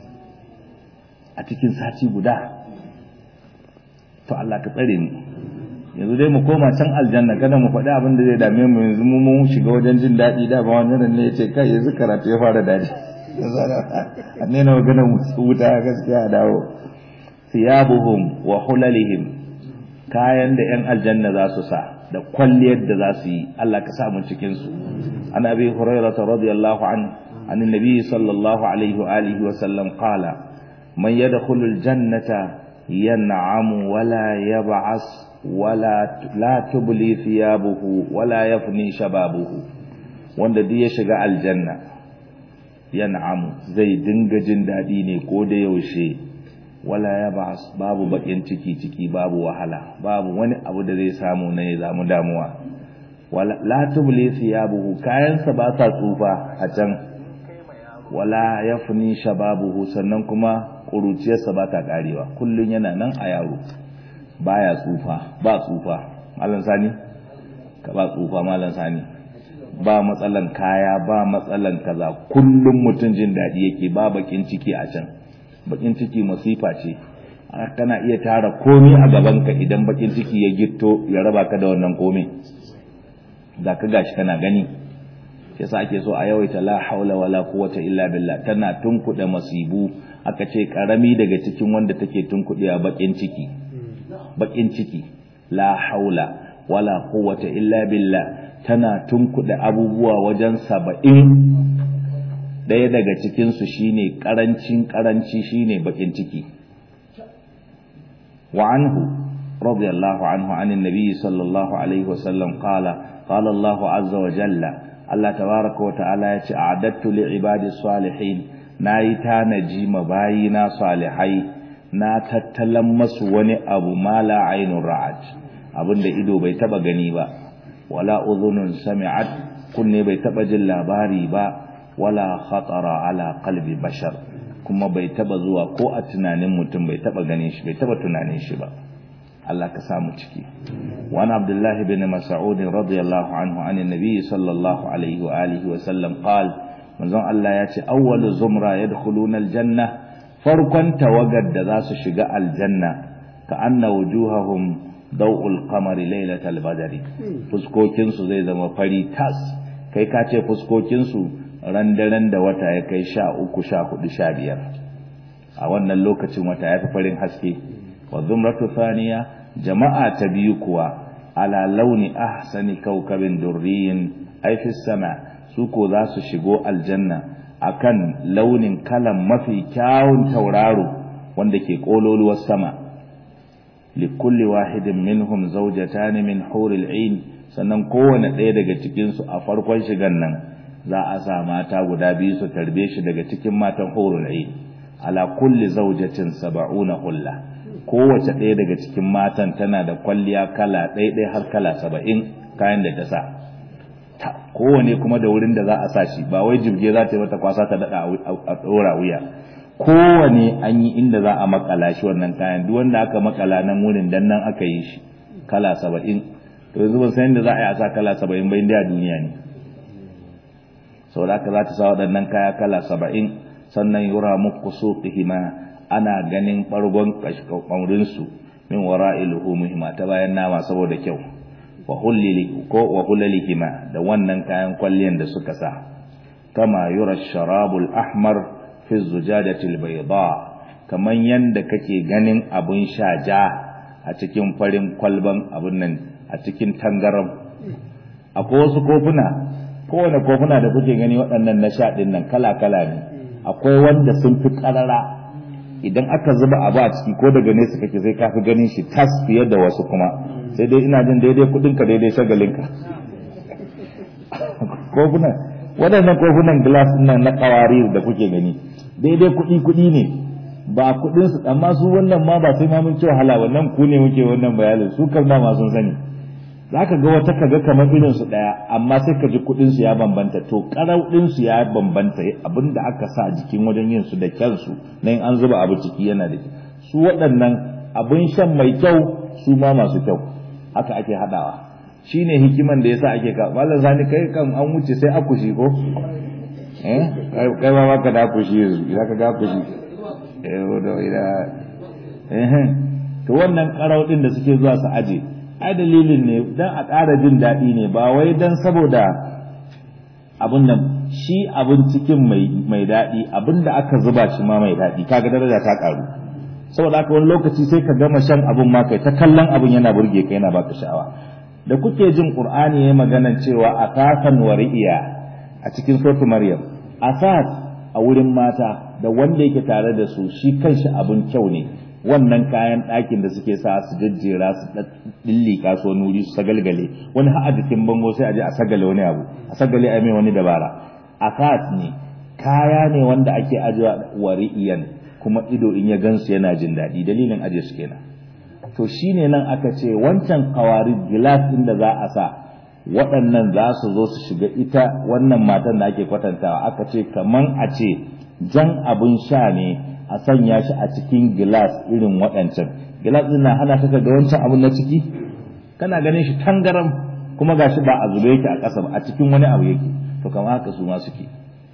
a cikin sati guda to Allah ka tsare ni yanzu dai mu koma can aljanna kada mu faɗi abin da zai dame mu yanzu mu mun shiga wajen jin daɗi da ba wannan ne ya ce kai yanzu karatu ya fara daɗi a nena magana wuta gaskiya a dawo siyabuhum wa hulalihim kayan da yan aljanna za su sa da kwalliyar da za su yi Allah ka sa mu cikin su an abi hurairah radiyallahu an an annabi sallallahu alaihi wa alihi wa sallam qala man yadkhulu aljannata yan'amu wala yab'as wala la tubli thiyabuhu wala yafni shababuhu wanda duk ya shiga aljanna yan'amu zai dinga jin daɗi ne ko da yaushe wala ya ba babu bakin ciki ciki babu wahala babu wani abu da zai samu na ya zamu damuwa wala la tubli thiyabuhu kayansa ba sa tsufa a can wala yafni shababuhu sannan kuma kuruciyarsa ba ta karewa kullun yana nan a yaro baya tsufa ba tsufa mallan sani ka ba tsufa mallan sani ba matsalan kaya ba matsalan kaza kullum mutum jin daɗi yake ba bakin ciki a can bakin ciki masifa ce kana iya tara komi a gabanka idan bakin ciki ya gitto ya raba ka da wannan komi da ka gashi kana gani yasa ake so a yawaita la haula wala quwwata illa billah tana tunkuɗe masibu aka ce karami daga cikin wanda take tunkuɗe a bakin ciki bakin ciki la haula wala quwwata illa billah tana tunkuɗe abubuwa wajen saba'in ɗaya daga cikinsu shine ƙarancin ƙaranci shine baƙin ciki wa anhu radiyallahu anhu anin nabi sallallahu alaihi wasallam qala qala Allah azza wa jalla Allah tabaraka wa ta'ala ya ce a'adattu li ibadi salihin nayi tanaji mabayina salihai na tattalan masu wani abu mala ainun ra'at abinda ido bai taba gani ba wala udhunun sami'at kunne bai taba jin labari ba wala khatara ala qalbi bashar kuma bai taba zuwa ko a tunanin mutum bai taba ganin shi bai taba tunanin shi ba Allah ka samu ciki wa an Abdullah ibn Mas'ud radiyallahu anhu an annabi sallallahu alaihi wa alihi wa sallam qal manzon Allah ya ce awwalu zumra yadkhuluna aljanna farkon tawagar da za su shiga aljanna ka anna wujuhahum dau'ul qamari lailatal badri fuskokin su zai zama fari tas kai ka ce fuskokin su ran daren da wata ya kai sha uku sha hudu sha biyar a wannan lokacin wata ya fi farin haske wa zumratu thaniya jama'a ta biyu kuwa ala launi ahsani kaukabin durriyin ay fi sama su ko za su shigo aljanna akan launin kalan mafi kyawun tauraro wanda ke kololuwar sama likulli wahidin minhum zawjatan min huril ain sannan kowane ɗaya daga cikin su a farkon shigan nan za a sa mata guda biyu su tarbe shi daga cikin matan hurul ain ala kulli zawjatin sab'una hulla kowace ɗaya daga cikin matan tana da kwalliya kala ɗaya har kala saba'in kayan da ta sa kowane kuma da wurin da za a sa shi ba wai jirge za ta yi mata kwasa ta daɗa a ɗora wuya kowane an yi inda za a makala shi wannan kayan duk wanda aka makala nan wurin dan nan aka yi shi kala saba'in to yanzu ban san yadda za a yi a sa kala saba'in ba inda a duniya ne sau da aka za ta sa waɗannan kaya kala saba'in sannan yura muku suqihima ana ganin ɓargon ƙaurinsu min wara iluhumihima ta bayan nama saboda kyau wa hullili ko wa hullalihima da wannan kayan kwalliyan da suka sa kama yura sharabul ahmar fi zujadati albayda kaman yanda kake ganin abun sha ja a cikin farin kwalban abun nan a cikin tangaram akwai wasu kofuna kowane kofuna da kuke gani waɗannan na sha ɗin nan kala kala ne akwai wanda sun fi ƙarara idan aka zuba abu a ciki ko daga nesa kake sai ka fi ganin shi tas fiye da wasu kuma sai dai ina jin daidai kudinka daidai shagalinka kofunan waɗannan kofunan glass nan na kawari da kuke gani daidai kuɗi kuɗi ne ba kuɗin su amma su wannan ma ba sai ma mun ci wahala wannan ku ne muke wannan bayanin su kan ma sun sani zaka ga wata kaga kamar irin su daya amma sai ka ji kuɗin su ya bambanta to karau din su ya bambanta abinda aka sa jikin wajen yin su da kyansu nan an zuba abu ciki yana da su waɗannan abin shan mai kyau su ma masu kyau haka ake hadawa shine hikiman da yasa ake ka mallan sani kai kan an wuce sai akushi ko eh kai ma baka da akushi yanzu idan ka ga akushi eh wato ida eh to wannan karau din da suke zuwa su aje ai dalilin ne dan a ƙara jin daɗi ne ba wai dan saboda abun nan shi abin cikin mai mai daɗi abin da aka zuba shi ma mai daɗi kaga daraja ta ƙaru saboda haka wani lokaci sai ka gama shan abun ma kai ta kallon abun yana burge ka yana baka sha'awa da kuke jin qur'ani yayin magana cewa asasan wari'iya a cikin suratul maryam asas a wurin mata da wanda yake tare da su shi kanshi abun kyau ne wannan kayan ɗakin da suke sa su jajjera su dillika su wani wuri su sagalgale wani har a jikin bango sai a je a sagale wani abu a sagale a mai wani dabara asas ne kaya ne wanda ake ajiwa wari'iyan kuma ido in ya gansu yana jin daɗi dalilin aje su kenan to shine nan aka ce wancan kawari gilas ɗin da za a sa waɗannan za su zo su shiga ita wannan matan da ake kwatantawa aka ce kaman a ce jan abin sha ne a sanya shi a cikin gilas irin waɗancan gilas ɗin na hana ka ga wancan abin na ciki kana ganin shi tangaram kuma gashi ba a zube yake a ƙasa ba a cikin wani abu yake to kamar haka su ma suke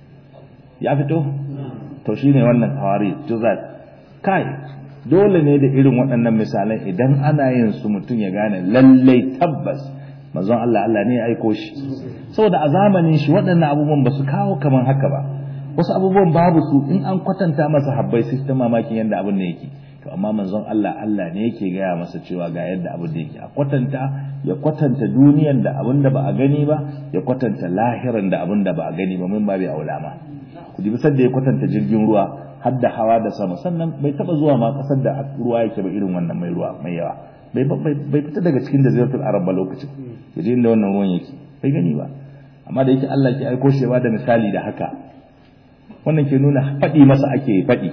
ya fito to shine wannan hawari juzat kai dole ne da irin waɗannan misalan idan ana yin su mutum ya gane lallai tabbas manzon Allah Allah ne ya aiko shi saboda a zamanin shi waɗannan abubuwan ba su kawo kaman haka ba wasu abubuwan babu su in an kwatanta masa habbai sai ta mamakin yadda abin da yake to amma manzon Allah Allah ne yake gaya masa cewa ga yadda abin da yake a kwatanta ya kwatanta duniyan da abin da ba a gani ba ya kwatanta lahiran da abin da ba a gani ba mun babu aulama ku dubi sadda ya kwatanta jirgin ruwa har da hawa da sama sannan bai taba zuwa ma kasar da ruwa yake ba irin wannan mai ruwa mai yawa bai bai fita daga cikin jaziratul arab ba lokacin yaje inda wannan ruwan yake bai gani ba amma da yake Allah ke aiko shi da misali da haka wannan ke nuna faɗi masa ake faɗi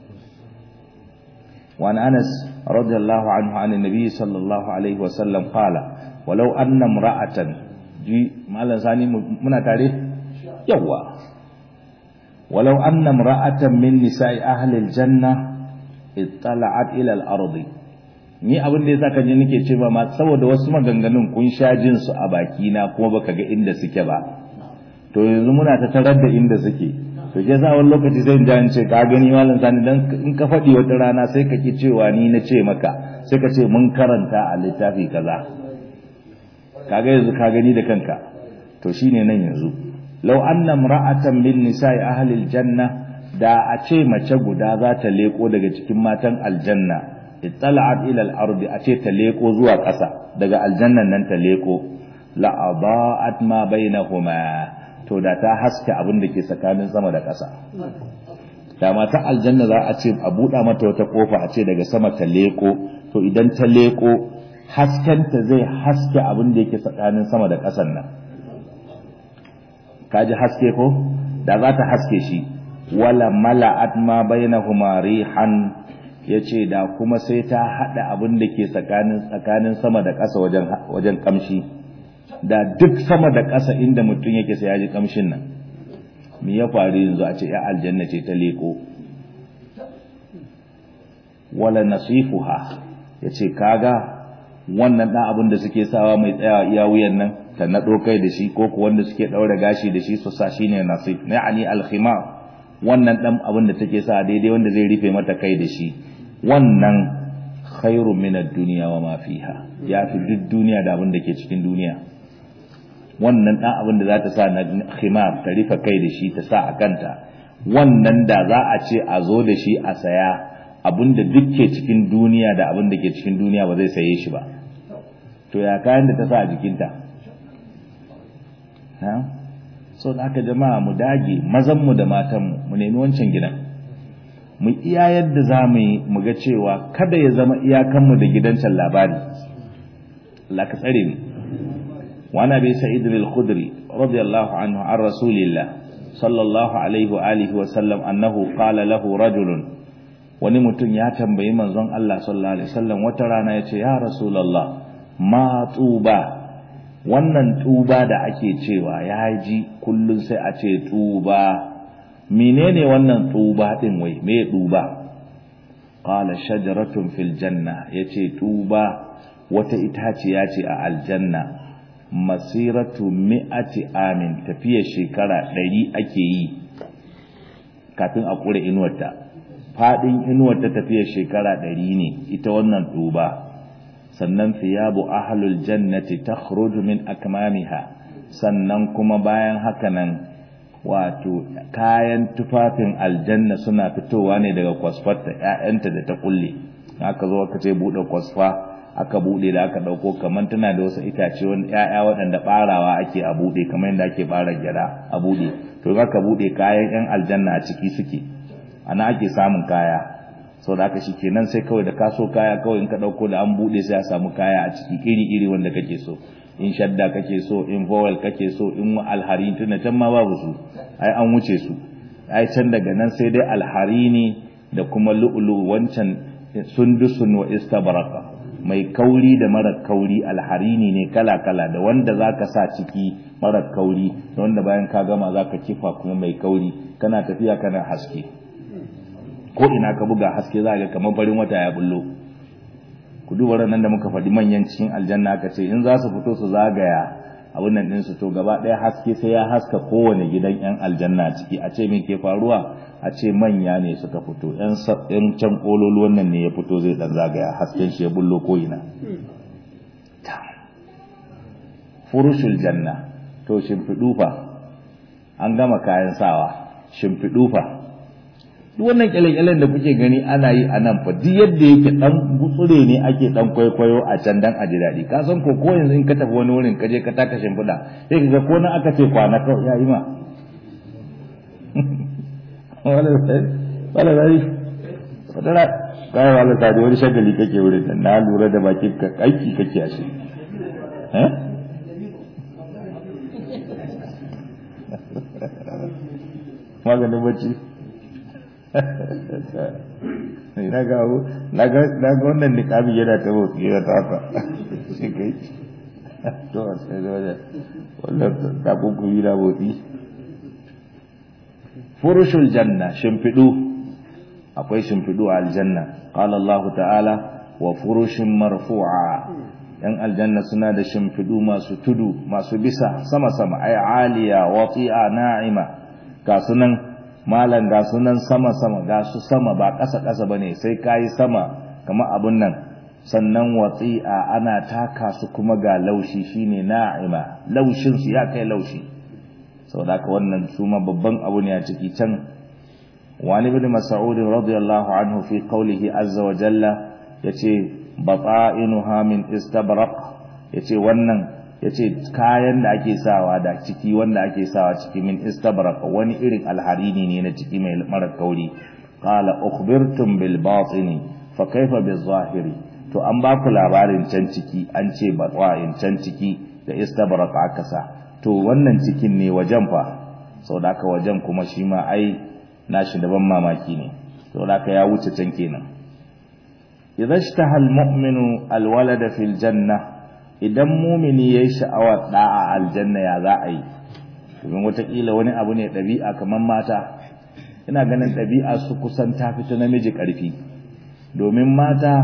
وعن أنس رضي الله عنه عن النبي صلى الله عليه وسلم قال ولو أن امرأة جي مالا ثاني منا تاريخ يوا ولو أن امرأة من نساء أهل الجنة اطلعت إلى الأرض ni abin da yasa ka ji nake cewa ma saboda wasu maganganun kun sha jin su a baki na kuma baka ga inda suke ba to yanzu muna ta tarar da inda suke to ke sa wani lokaci sai in in ce ka gani malam sani dan in ka faɗi wata rana sai ka ki cewa ni na ce maka sai ka ce mun karanta a littafi kaza kaga yanzu ka gani da kanka to shine nan yanzu law anna imra'atan min nisa'i ahli aljanna da a ce mace guda za ta leko daga cikin matan aljanna ittala'at ila al-ardi a ce ta leko zuwa ƙasa daga aljannan nan ta leko la adaa'at ma bainahuma to da ta haske abin da ke tsakanin sama da ƙasa da mata aljanna za a ce a buɗa mata wata ƙofa a ce daga sama ta leƙo to idan ta leƙo haskenta zai haske abin da yake tsakanin sama da ƙasan nan ka ji haske ko da za ta haske shi wala mala'at ma bainahuma rihan ya ce da kuma sai ta haɗa abin da ke tsakanin sama da ƙasa wajen ƙamshi da duk sama da ƙasa inda mutum yake sai ya ji ƙamshin nan me ya faru yanzu a ce ya aljanna ce ta leko wala nasifuha ya ce kaga wannan ɗan abin da suke sawa mai tsayawa iya wuyan nan ta naɗo kai da shi ko wanda suke ɗaura gashi da shi su sa shi ne nasif ya'ani alkhimar wannan ɗan abin da take sa daidai wanda zai rufe mata kai da shi wannan khairu min ad-dunya wa ma fiha ya fi duk duniya da abin da ke cikin duniya wannan ɗan abin da za ta sa na khimar ta rufe kai da shi ta sa a kanta wannan da za a ce a zo da shi a saya abin da duk ke cikin duniya da abin da ke cikin duniya ba zai saye shi ba to ya kayan da ta sa a jikinta so da aka jama'a mu dage mazanmu da matanmu mu nemi wancan gidan mu iya yadda za mu yi mu ga cewa kada ya zama iyakanmu da gidancan labari Allah ka tsare ni wa na bi sa'id al-khudri radiyallahu anhu an rasulillah sallallahu alaihi wa alihi wa sallam annahu qala lahu rajulun wani mutum ya tambayi manzon Allah sallallahu alaihi wasallam wata rana yace ya rasulullah ma tuba wannan tuba da ake cewa ya ji kullun sai a ce tuba menene wannan tuba din wai me tuba qala shajaratun fil janna yace tuba wata itaciya ce a aljanna masiratu mi'ati amin tafiya shekara ɗari ake yi kafin a kure inuwarta fadin inuwarta tafiya shekara ɗari ne ita wannan tuba sannan thiyabu ahlul jannati takhruju min akmamiha sannan kuma bayan haka nan wato kayan tufafin aljanna suna fitowa ne daga kwasfarta ƴaƴanta da ta kulle aka zo aka ce bude kwasfa aka bude da aka dauko kaman tana da wasu itace wani ƴaƴa waɗanda barawa ake a bude kamar yadda ake bara gyada a bude to aka bude kayan ƴan aljanna a ciki suke ana ake samun kaya sau da aka shi kenan sai kawai da kaso kaya kawai in ka ɗauko da an buɗe sai a samu kaya a ciki iri-iri wanda kake so in shadda kake so in vowel kake so in alhari tuna can ma babu su ai an wuce su ai can daga nan sai dai alhari ne da kuma lu'ulu wancan sundusun wa istabaraka mai kauri da mara kauri alharini ne kala-kala da wanda zaka sa ciki mara kauri da wanda bayan ka gama zaka kifa kuma mai kauri kana tafiya kana haske ko ina ka buga haske za ga kamar farin wata ya bullo ku duba nan da muka faɗi manyan cikin aljanna aka ce in za su fito su zagaya abin nan ɗinsu to gaba ɗaya haske sai ya haska kowane gidan yan aljanna ciki a ce me ke faruwa a ce manya ne suka fito yan yan can kololuwan nan ne ya fito zai dan zagaya hasken shi ya bullo ko ina furushul janna to shimfiɗu fa an gama kayan sawa shimfiɗu fa duk wannan kyale-kyalen da kuke gani ana yi a nan fa duk yadda yake dan gutsure ne ake dan kwaikwayo a can dan a ji daɗi ka san ko ko yanzu in ka tafi wani wurin ka je ka taka shimfiɗa sai ka ga ko na aka ce kwana kawai ya yi ma wala zai wadara kai wala ta wani shagali kake wurin nan na lura da bakin ka aiki kake a shi eh maganin bacci na ga na ga wannan niqabi yana ta motsi yana ta haka shi kai to sai da wajen wannan ta kunkuri na motsi furushul janna shimfidu akwai shimfidu a aljanna qala Allah ta'ala wa furushin marfu'a yan aljanna suna da shimfidu masu tudu masu bisa sama sama ay aliya wati'a na'ima ga sunan malan ga sunan sama-sama ga su sama ba ƙasa-ƙasa ba ne sai ka yi sama kama abun nan sannan watsi'a ana taka su kuma ga laushi shine na'ima laushinsu ya kai laushi sau da wannan su ma babban abu ne a ciki can wani bin mas'ud radiyallahu anhu fi qawlihi azza wa jalla yace bata'inuha min istabraq yace wannan yace kayan da ake sawa da ciki wanda ake sawa ciki min istabrak wani irin alharini ne na ciki mai mara kauri qala ukhbirtum bil batini fa kaifa bil zahiri to an ba ku labarin can ciki an ce batwa'in can ciki da istabrak aka sa to wannan cikin ne wajen fa saboda haka wajen kuma shi ma ai nashi da ban mamaki ne saboda haka ya wuce can kenan idza ishtaha almu'minu alwalada fil janna idan mumini yayi sha'awar da'a aljanna ya za a yi domin watakila wani abu ne ɗabi'a kamar mata ina ganin ɗabi'a su kusan ta fito namiji ƙarfi domin mata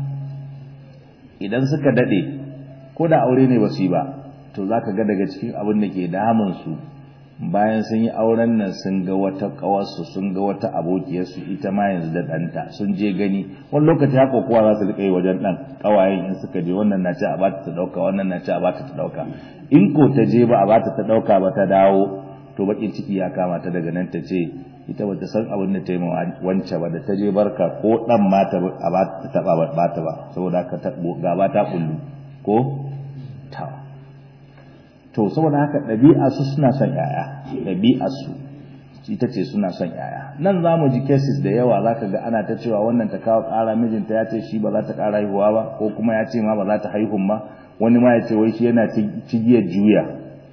idan suka daɗe ko da aure ne ba su yi ba to za ka ga daga cikin abin da ke damunsu bayan sun yi auren nan sun ga wata ƙawarsu sun ga wata abokiyarsu ita ma yanzu da ɗanta sun je gani wani lokaci haka kowa za su riƙa yi wajen ɗan ƙawayen in suka je wannan na ce a bata ta ɗauka wannan na ce a bata ta ɗauka in ko ta je ba a bata ta ɗauka ba ta dawo to baƙin ciki ya kama ta daga nan ta ce ita bata san abin da ta yi wance ba da ta je barka ko dan ma ta ba ta taba ba ta ba saboda haka ta gaba ta kullu ko ta to saboda haka ɗabi'a su suna son yaya ɗabi'a su ita ce suna son yaya nan za mu ji cases da yawa za ka ga ana ta cewa wannan ta kawo ƙara mijinta ya ce shi ba za ta ƙara haihuwa ba ko kuma ya ce ma ba za ta haihun ba wani ma ya ce wai shi yana cigiyar juya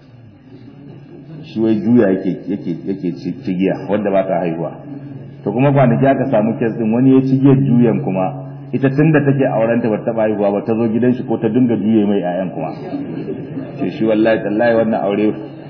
shi wai juya yake yake yake cigiya wanda ba ta haihuwa to kuma kwanaki aka samu kes din wani ya cigiyar juyan kuma ita tunda take auren ta bata haihuwa ba ta zo gidan shi ko ta dinga juye mai ƴaƴan kuma ce shi wallahi tallahi wannan aure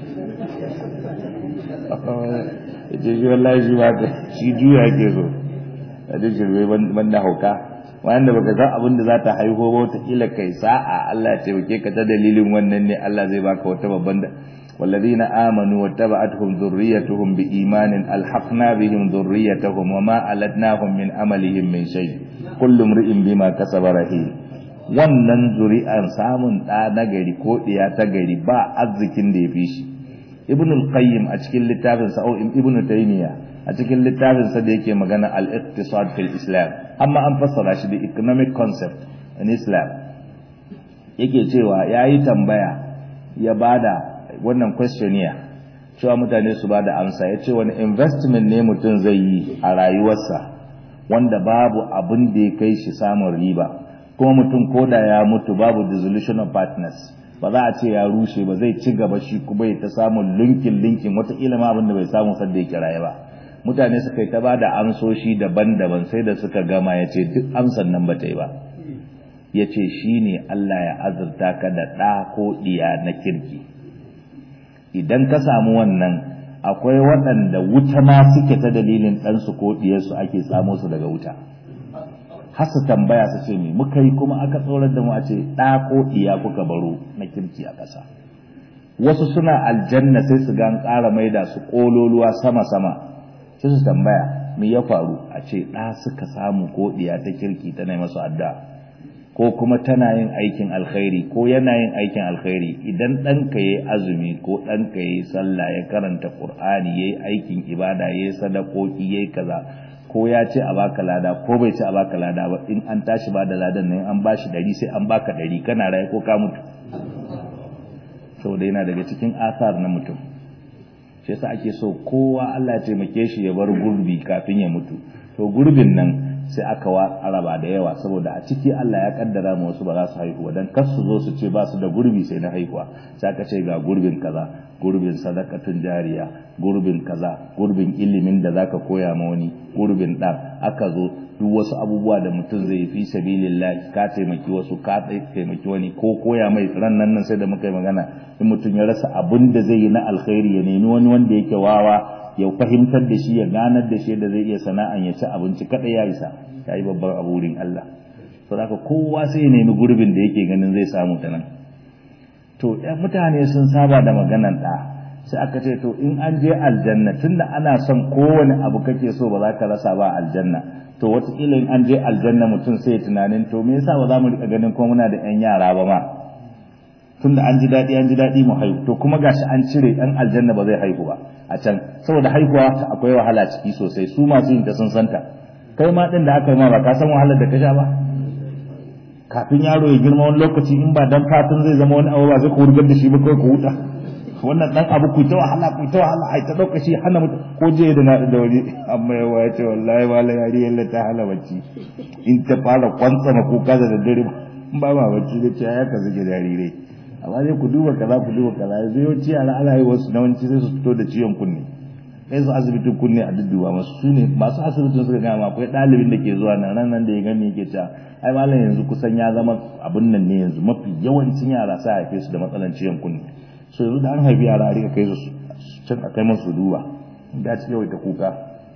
ce shi wallahi shi ba shi juya yake so a duk shirme banda hauka wanda baka san abin da za ta haihu ba wata kila kai sa'a Allah ya taimake ka ta dalilin wannan ne Allah zai baka wata babban والذين آمنوا واتبعتهم ذريتهم بإيمان ألحقنا بهم ذريتهم وما ألتناهم من أملهم من شيء كل امرئ بما كسب رهين wannan zuri'an samun ɗa na gari ko ɗiya ta gari ba arzikin da ya fi shi ibn al-qayyim a cikin littafin sa ibn taymiya a cikin littafin sa da yake magana al-iqtisad fil islam amma an fassara shi da economic concept in islam yake cewa yayi tambaya ya bada wannan questionnaire cewa mutane su ba da amsa ya ce wani investment ne mutum zai yi a rayuwarsa wanda babu abin da ya kai shi samun riba kuma mutum ko da ya mutu babu dissolution of partners ba za a ce ya rushe ba zai ci gaba shi kuma ya ta samun linkin linkin wataƙila ma abin da bai samu sadda ya kiraye ba mutane suka yi ta ba da amsoshi daban-daban sai da suka gama ya ce duk amsan nan ba ta yi ba ya ce shi ne Allah ya azurta ka da ɗa ko ɗiya na kirki idan ka samu wannan akwai waɗanda wuta ma suke ta dalilin ɗansu ko ɗiyarsu ake samo su daga wuta har su tambaya su ce me muka yi kuma aka tsorar da mu a ce ɗa ko ɗiya kuka baro na kirki a ƙasa wasu suna aljanna sai su gan ƙara maida su ƙololuwa sama-sama sai su tambaya me ya faru a ce ɗa suka samu ko ɗiya ta kirki tana masu addu'a ko kuma tana yin aikin alkhairi ko yana yin aikin alkhairi idan ɗanka ya yi azumi ko ɗanka ya yi sallah ya karanta ƙur'ani ya yi aikin ibada ya yi sadakoki ya yi kaza ko ya ce a baka lada ko bai ce a baka lada ba in an tashi ba da ladan nan an ba shi ɗari sai an baka ɗari kana raye ko ka mutu saboda yana daga cikin asar na mutum shi yasa ake so kowa Allah ya taimake shi ya bar gurbi kafin ya mutu to gurbin nan sai aka araba da yawa saboda a ciki Allah ya kaddara mu wasu ba za su haihu dan kar su zo su ce ba su da gurbi sai na haihuwa sai aka ce ga gurbin kaza gurbin sadakatun jariya gurbin kaza gurbin ilimin da zaka koya ma wani gurbin dan aka zo duk wasu abubuwa da mutum zai fi sabilillah ka taimaki wasu ka taimaki wani ko koya mai ran nan nan sai da muka yi magana in mutum ya rasa abin da zai yi na alkhairi ya nemi wani wanda yake wawa ya fahimtar da shi ya ganar da shi da zai iya sana'an ya ci abinci kada ya isa ya yi babban abu wurin Allah to haka kowa sai ya nemi gurbin da yake ganin zai samu ta nan to ya mutane sun saba da maganan da sai aka ce to in an je aljanna tunda ana son kowane abu kake so ba za ka rasa ba aljanna to wataƙila in an je aljanna mutum sai ya tunanin to me yasa ba za mu rika ganin ko muna da 'yan yara ba ma tunda an ji daɗi an ji daɗi mu haihu to kuma gashi an cire ɗan aljanna ba zai haihu ba a can saboda haihuwa akwai wahala ciki sosai su masu yin ta sun santa kai ma ɗin da aka yi ma ba ka san wahalar da ka sha ba kafin yaro ya girma wani lokaci in ba dan fatan zai zama wani abu ba zai ku wurgar da shi ba kawai ku huta wannan dan abu ku ta wahala ku ta wahala ai ta dauka shi hana mutum ko je da na da wani amma ya waya ce wallahi wala yari yalla ta hala bacci in ta fara kwantsama kuka da daddare ba ma bacci da ce ya ka zuge jarirai amma dai ku duba kaza ku duba kaza yanzu yawanci yara ana yi wasu na wanci sai su fito da ciwon kunne kai su asibitin kunne a dudduba masu su ne masu asibitin suka gama akwai ɗalibin da ke zuwa nan ran nan da ya gani yake cewa ai malam yanzu kusan ya zama abin nan ne yanzu mafi yawancin yara sa haife su da matsalan ciwon kunne so yanzu da an haifi yara a rika kai su can a kai masu duba da ci yawaita kuka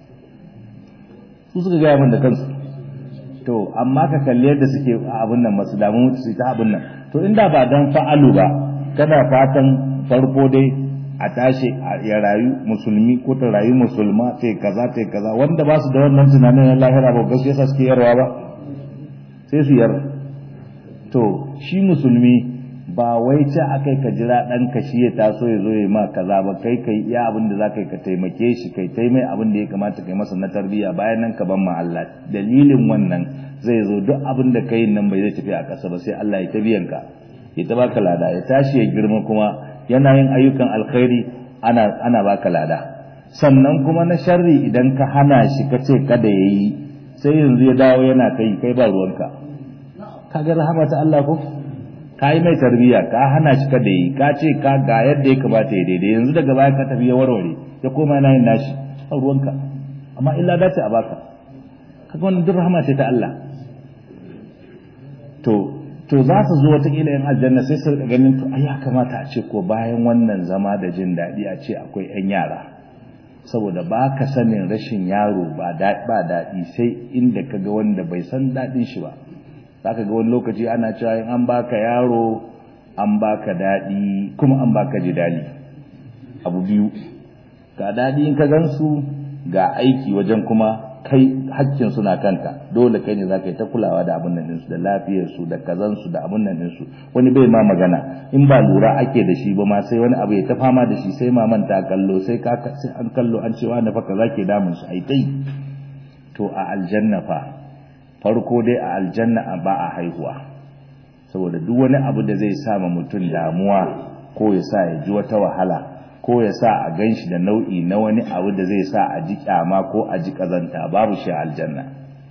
su suka gaya min da kansu to amma ka kalli yadda suke abin nan masu damu su ta abin nan to inda ba dan fa'alu ba kana fatan farko dai a tashi ya rayu musulmi ko ta rayu musulma ta kaza ta kaza wanda ba su da wannan tunanin na lahira ba gaskiya sa suke yarwa ba sai su yar to shi musulmi ba wai ce akai ka jira dan ka shi ya taso ya zo ya ma kaza ba kai kai iya abin da zaka yi ka taimake shi kai tai mai abin da ya kamata kai masa na tarbiyya bayan nan ka ban ma Allah dalilin wannan zai zo duk abin da kai nan bai zai tafi a ƙasa ba sai Allah ya tabiyan ka ya ta baka lada ya tashi ya girma kuma yana yin ayyukan alkhairi ana ana baka lada sannan kuma na sharri idan ka hana shi ka ce kada yayi sai yanzu ya dawo yana kai kai ba ruwanka kaga rahama ta Allah ko ka yi mai tarbiyya ka hana shi kada yi ka ce ka ga yadda ya kamata ya daidai yanzu daga baya ka tafi ya warware ya koma yana yin nashi a ruwanka amma illa dace a baka kaga wannan duk rahama ce ta Allah to to za su zo wata kila yan aljanna sai su rika ganin to ai ya kamata a ce ko bayan wannan zama da jin daɗi a ce akwai yan yara saboda ba ka sanin rashin yaro ba daɗi sai inda ka ga wanda bai san daɗin shi ba zaka ga wani lokaci ana cewa in an baka yaro an baka daɗi kuma an baka jidali abu biyu ga daɗi in ka gansu ga aiki wajen kuma kai hakkin suna kanka dole kai ne zaka yi ta kulawa da abin nan ɗinsu da lafiyar su da kazan su da abin nan ɗinsu wani bai ma magana in ba lura ake da shi ba ma sai wani abu ya ta fama da shi sai maman ta kallo sai ka sai an kallo an cewa na fa kaza ke damun su ai tai to a aljanna fa farko dai a aljanna ba a haihuwa saboda duk wani abu da zai sa mutum damuwa ko ya sa ya ji wata wahala ko ya sa a ganshi da nau'i na wani abu da zai sa a ji kyama ko a ji kazanta babu shi a aljanna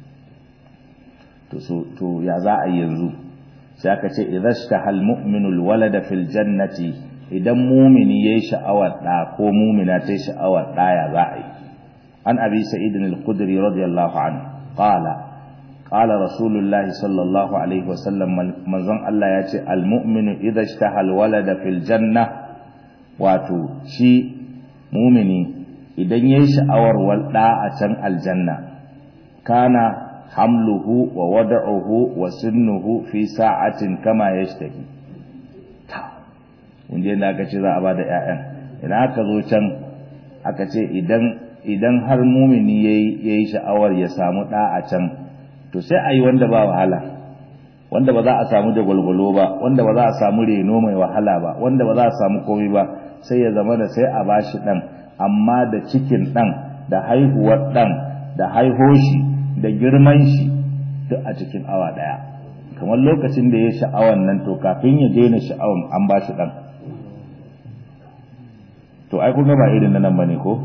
to so to ya za a yanzu sai aka ce idhashtahal mu'minu alwalada fil jannati idan mumini yayi sha'awar da ko mumina ta sha'awar da ya za a yi an abi sa'id al-khudri radiyallahu anhu qala قال رسول الله صلى الله عليه وسلم منزon Allah ya ce almu'minu idza ishtaha alwalada fil janna wato shi mumini idan yayi sha'awar walda a can aljanna kana hamluhu wa wada'uhu wa sinnuhu fi sa'atin kama yashtahi ta inda da aka ce za a bada ƴaƴan idan aka zo can aka ce idan idan har mumini yayi yayi sha'awar ya samu da a can to sai a yi wanda ba wahala wanda ba za a samu da gwalgwalo ba wanda ba za a samu reno mai wahala ba wanda ba za a samu komai ba sai ya zama da sai a bashi dan amma da cikin dan da haihuwar dan da haihoshi da girman shi duk a cikin awa daya kamar lokacin da ya sha'awan nan to kafin ya daina sha'awan an bashi dan to ai kun ga ba irin nan bane ko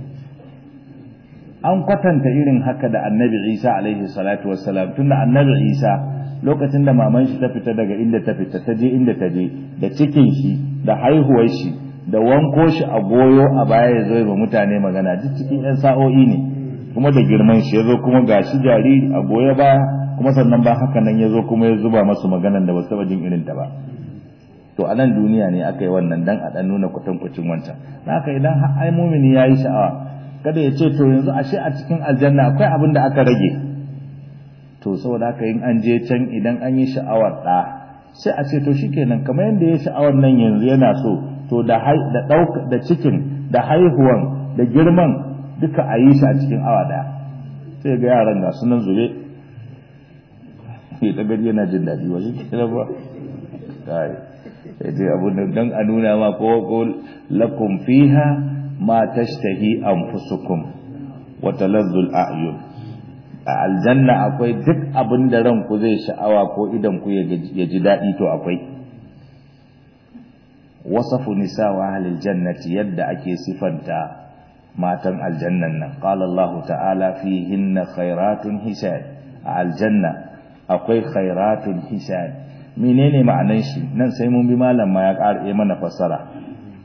an kwatanta irin haka da annabi isa alaihi salatu wassalam tunda annabi isa lokacin da maman shi ta fita daga inda ta fita ta je inda ta je da cikin shi da haihuwar shi da wanko shi a goyo a baya ya zo ba mutane magana duk cikin yan sa'o'i ne kuma da girman shi ya zo kuma gashi jariri a goye baya kuma sannan ba haka nan ya zo kuma ya zuba masu maganan da ba su jin irin ta ba to a nan duniya ne aka yi wannan dan a dan nuna kwatankwacin wancan haka idan ai mumini ya yi sha'awa kada ya ce to yanzu ashe a cikin aljanna akwai abin da aka rage to saboda haka in an je can idan an yi sha'awar da sai a ce to shikenan kamar yadda ya sha'awar nan yanzu yana so to da da dauka da cikin da haihuwan da girman duka a yi shi a cikin awa daya sai ga yaran ga sunan zube ya ta gari yana jin daɗi wajen kira ba kai sai dai abun da dan a nuna ma ko ko lakum fiha ma tashtahi anfusukum wa talazzul a'yun a aljanna akwai duk abin da ranku zai sha'awa ko idan ku ya ji daɗi to akwai wasafu nisa wa ahlil jannati yadda ake sifanta matan aljannan nan qala Allah ta'ala fihinna khairatun hisad a aljanna akwai khairatun hisad menene ma'anan shi nan sai mun bi malam ma ya ƙara mana fassara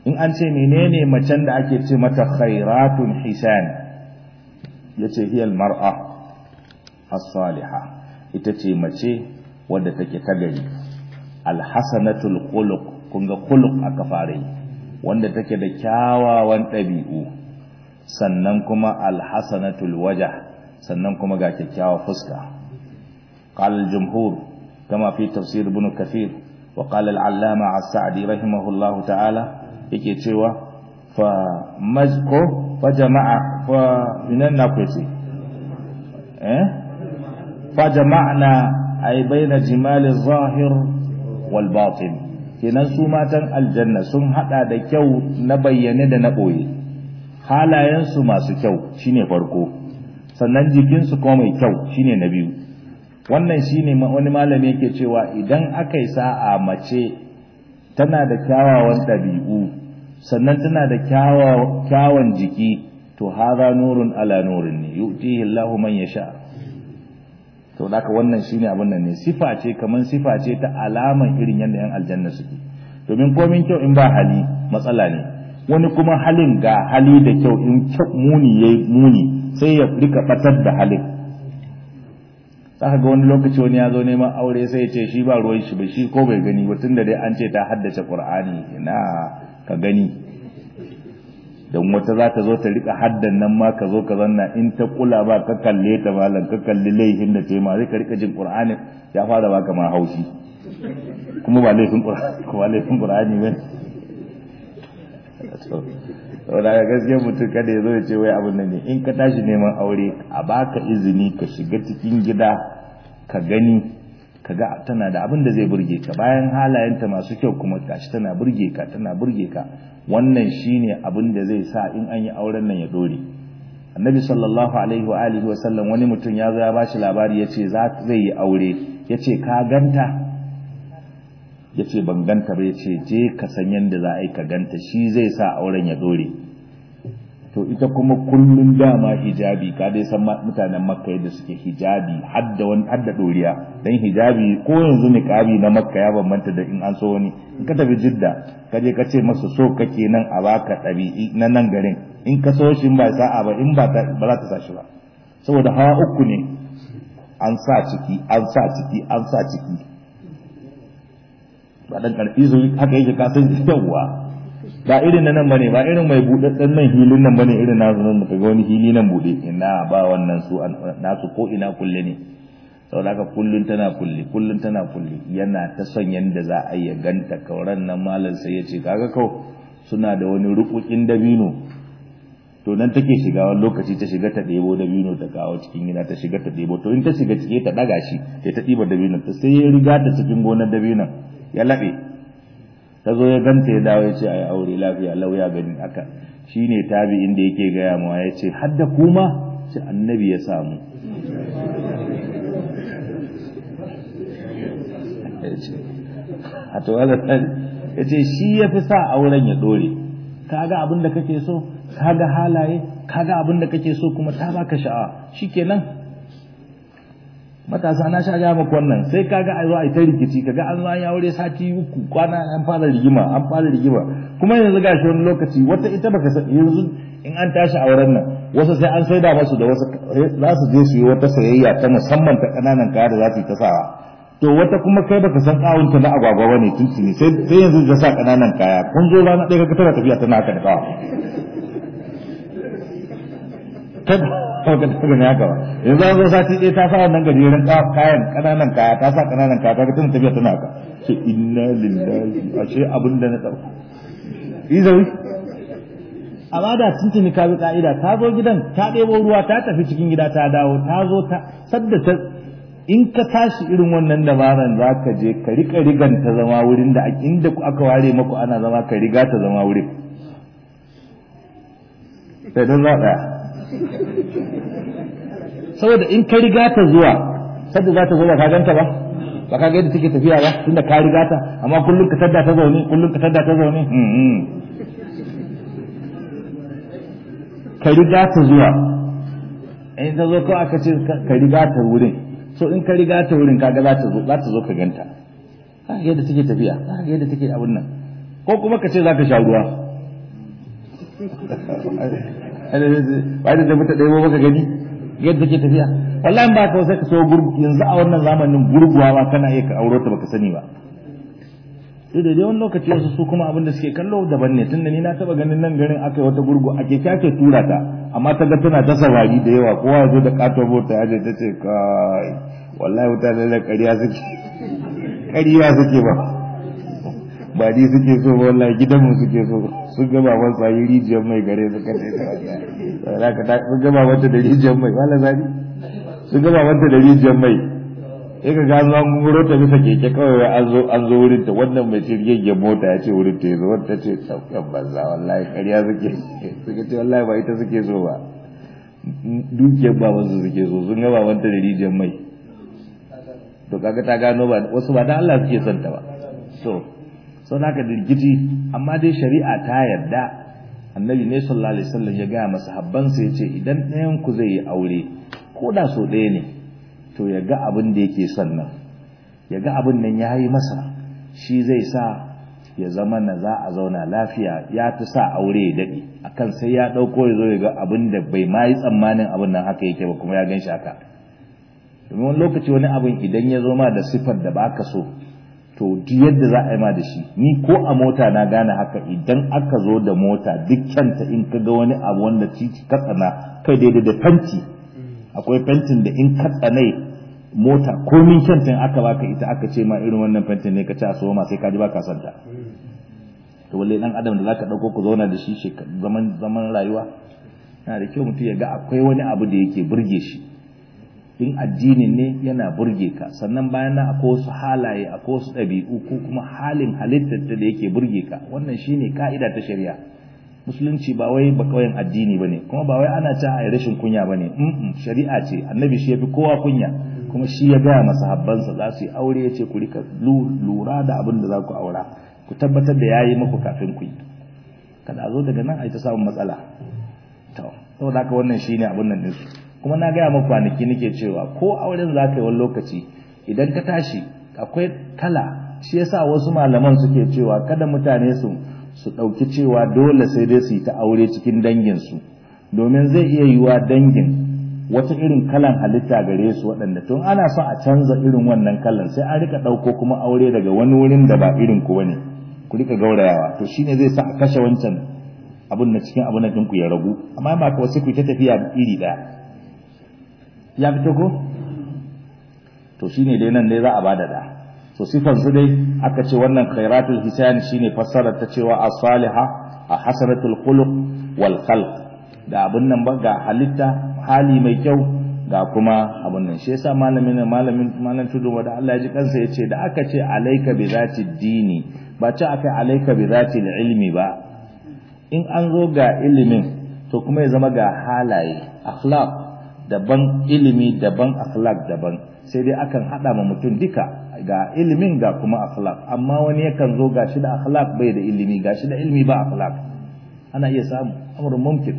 in an ce menene macen da ake ce mata khairatun hisan yace hiyal mar'a as-salihah ita ce mace wadda take ta gari alhasanatul khuluq kun ga khuluq aka fara yi wanda take da kyawawan ɗabi'u sannan kuma alhasanatul wajah sannan kuma ga kyakkyawa fuska قال الجمهور كما في تفسير ابن كثير وقال العلامة السعدي رحمه الله تعالى yake cewa fa mazko fa jama'a fa minan na kwace eh fa jama'na ay baina jimal zahir wal batin kenan su matan aljanna sun hada da kyau na bayyane da na boye halayen su masu kyau shine farko sannan jikin su kuma mai kyau shine na biyu wannan shine wani malami yake cewa idan aka yi sa'a mace tana da kyawawan ɗabi'u sannan tana da kyawawan jiki to haza nurun ala nurin ne yu'tihi Allahu man yasha to haka wannan shine abin nan ne sifa ce kaman sifa ce ta alaman irin yadda yan aljanna suke domin komin kyau in ba hali matsala ne wani kuma halin ga hali da kyau in kyau muni yayi muni sai ya rika batar da halin zaka ga wani lokaci wani ya zo neman aure sai ya ce shi ba ruwan shi ba shi ko bai gani ba tunda dai an ce ta haddace Qur'ani ina ka gani don wata za ta zo ta rika haddan nan ma ka zo ka zanna in ta kula ba ka kalle ta malam ka kalli laifin da ce ma zai ka rika jin Qur'ani ya fara baka ma haushi kuma ba laifin Qur'ani kuma laifin Qur'ani ba saboda ga gaskiya mutum kada ya zo ya ce wai abin nan ne in ka tashi neman aure a baka izini ka shiga cikin gida ka gani ka ga tana da abin da zai burge ka bayan halayenta masu kyau kuma gashi tana burge ka tana burge ka wannan shine abin da zai sa in an yi auren nan ya dore annabi sallallahu alaihi wa alihi wa sallam wani mutum ya zo ya bashi labari yace za zai yi aure yace ka ganta ya ce ban ganta ba ya ce je ka san yadda za a yi ka ganta shi zai sa auren ya dore to ita kuma kullum dama hijabi ka dai san mutanen makka yadda suke hijabi hadda wani hadda doriya dan hijabi ko yanzu niqabi na makka ya bambanta da in an so wani in ka tafi jidda ka je ka ce masa so kake nan a baka ɗabi'i na nan garin in ka so shi ba sa'a ba in ba ba za ta sa shi ba saboda hawa uku ne an sa ciki an sa ciki an sa ciki ba dan karfi su haka yake ka san yawa ba irin nan bane ba irin mai budadden nan hilin nan bane irin nasu nan kaga wani hili nan bude ina ba wannan su nasu ko ina kulle ne saboda haka kullun tana kulle kullun tana kulle yana ta son yanda za a yi ganta kauran nan malam sai ya ce kaga kau suna da wani rukukin dabino to nan take shiga wani lokaci ta shiga ta ɗebo dabino ta kawo cikin gida ta shiga ta ɗebo to in ta shiga cike ta ɗaga shi sai ta ɗiba dabino ta sai ya riga ta cikin gonar dabinon ya laɓe ta zo ya ganta ya dawo ya ce a yi aure lafiya lau ya gani haka shi ne tabi inda yake gaya mawa ya ce hadda kuma ce annabi ya samu a to ya ce shi ya fi sa auren ya ɗore kaga abin da kake so kaga halaye kaga abin da kake so kuma ta baka sha'awa shikenan matasa na sha ga maka wannan sai kaga a zo a ta rikici kaga an zo an aure sati uku kwana an fara rigima an fara rigima kuma yanzu gashi wani lokaci wata ita baka san yanzu in an tashi auren nan wasu sai an saida masu da wasu za su je su yi wata sayayya ta musamman ta kananan kaya da za su yi ta sawa to wata kuma kai baka san kawunta na agwagwa bane tuntuni sai sai yanzu ta sa kananan kaya kun zo rana ɗaya kaga tana tafiya tana haka da kawa kawai ka tafi ne haka ba yanzu an zo sati ɗaya ta sa wannan gajeren kayan ƙananan kaya ta sa ƙananan kaya kaga tana tafiya tana haka ce inna lillahi ashe abin da na ɗauka izawi amma da tuntuni ka bi ka'ida ta zo gidan ta ɗebo ruwa ta tafi cikin gida ta dawo ta zo ta sadda ta in ka tashi irin wannan dabaran za ka je ka riƙa rigan ta zama wurin da inda aka ware maku ana zama ka riga ta zama wurin sai don za ɗaya saboda in ka riga ta zuwa sadda za ta zo ba ka ganta ba ba ka ga yadda take tafiya ba tunda ka riga ta amma kullum ka tadda ta zaune kullum ka tadda ta zaune ka riga ta zuwa in ta zo kawai aka ce ka riga ta wurin so in ka riga ta wurin kaga za ta zo za ta zo ka ganta ka ga yadda take tafiya ka ga yadda take abun nan ko kuma ka ce za ka sha ruwa ba da mutu ɗaya maka gani yadda ke tafiya wallahi ba ka sai ka so gurgu yanzu a wannan zamanin gurguwa ma kana iya ka auro ta baka sani ba sai da wani lokaci wasu su kuma abin da suke kallo daban ne tunda ni na taba ganin nan garin aka yi wata gurgu ake ake tura ta amma ta ga tana ta samari da yawa kowa ya zo da katon mota ya je ta ce kai wallahi mutane da ƙarya suke ƙarya suke ba ba ni suke so ba wallahi gidan mu suke so sun ga baban tsayi rijiyar mai gare suka ce sun ga baban ta da rijiyar mai wala zani sun ga baban ta da rijiyar mai sai ka gano an gunguro ta bisa keke kawai an zo an zo wurin ta wannan mai shirgegen mota ya ce wurin ta yazo wata ce saukan banza wallahi ƙarya suke suka ce wallahi ba ita suke so ba dukiyar baban su suke so sun ga baban ta da rijiyar mai to kaga ta gano ba wasu ba da Allah suke son ta ba so sau da dirgiti amma dai shari'a ta yarda annabi ne sallallahu alaihi wasallam ya gaya masa habbansa ya ce idan ɗayan ku zai yi aure ko da so ɗaya ne to ya ga abin da yake son nan ya ga abin nan ya yi masa shi zai sa ya zama na za a zauna lafiya ya fi sa aure ya daɗe akan sai ya ɗauko ya zo ya ga abin da bai ma yi tsammanin abin nan haka yake ba kuma ya gan shi haka domin wani lokaci wani abin idan ya zo ma da siffar da baka so to duk yadda za a yi ma da shi ni ko a mota na gane haka idan aka zo da mota duk kyanta in ka ga wani abu wanda titi ka tsana kai daidai da fenti akwai fentin da in ka tsanai mota komin kyantin aka baka ita aka ce ma irin wannan fentin ne ka ci a ma sai ka ji baka son ta to walle dan adam da zaka dauko ku zauna da shi zaman zaman rayuwa yana da kyau mutum ya ga akwai wani abu da yake burge shi in addinin ne yana burge ka sannan bayan nan akwai wasu halaye akwai wasu ɗabi'u ko kuma halin halittar da yake burge ka wannan shine ka'ida ta shari'a musulunci ba wai ba kauyen addini bane kuma ba wai ana cewa ai rashin kunya bane mm shari'a ce annabi shi yafi kowa kunya kuma shi ya gaya masa habbansa za su yi aure ya ce ku rika lura da abin da za ku aura ku tabbatar da yayi muku kafin ku yi kada a zo daga nan ai ta samun matsala to saboda haka wannan shine abin nan din kuma na gaya muku kwanaki nake cewa ko auren za ka yi wani lokaci idan ka tashi akwai kala shi yasa wasu malaman suke cewa kada mutane su su ɗauki cewa dole sai dai su yi ta aure cikin danginsu domin zai iya yiwa dangin wata irin kalan halitta gare su waɗanda tun ana son a canza irin wannan kalan sai an rika ɗauko kuma aure daga wani wurin da ba irin ku bane ku rika gaurayawa to shine zai sa a kashe wancan abun na cikin abun ɗinku ya ragu amma ba ka wasu ku ta tafiya iri ɗaya ya fito ko to shine dai nan dai za a bada da to sifan su dai aka ce wannan khairatul hisan shine fassarar ta cewa as-saliha a hasanatul khuluq wal khalq da abun nan ba ga halitta hali mai kyau ga kuma abun nan shi yasa malamin malamin malam tudu da Allah ya ji kansa yace da aka ce alayka bi zati dini ba ce aka alayka bi zati ilmi ba in an zo ga ilimin to kuma ya zama ga halaye akhlaq daban ilimi daban akhlaq daban sai dai akan hada ma mutum duka ga ilimin ga kuma akhlaq amma wani yakan zo gashi da akhlaq bai da ilimi gashi da ilimi ba akhlaq ana iya samu amrun mumkin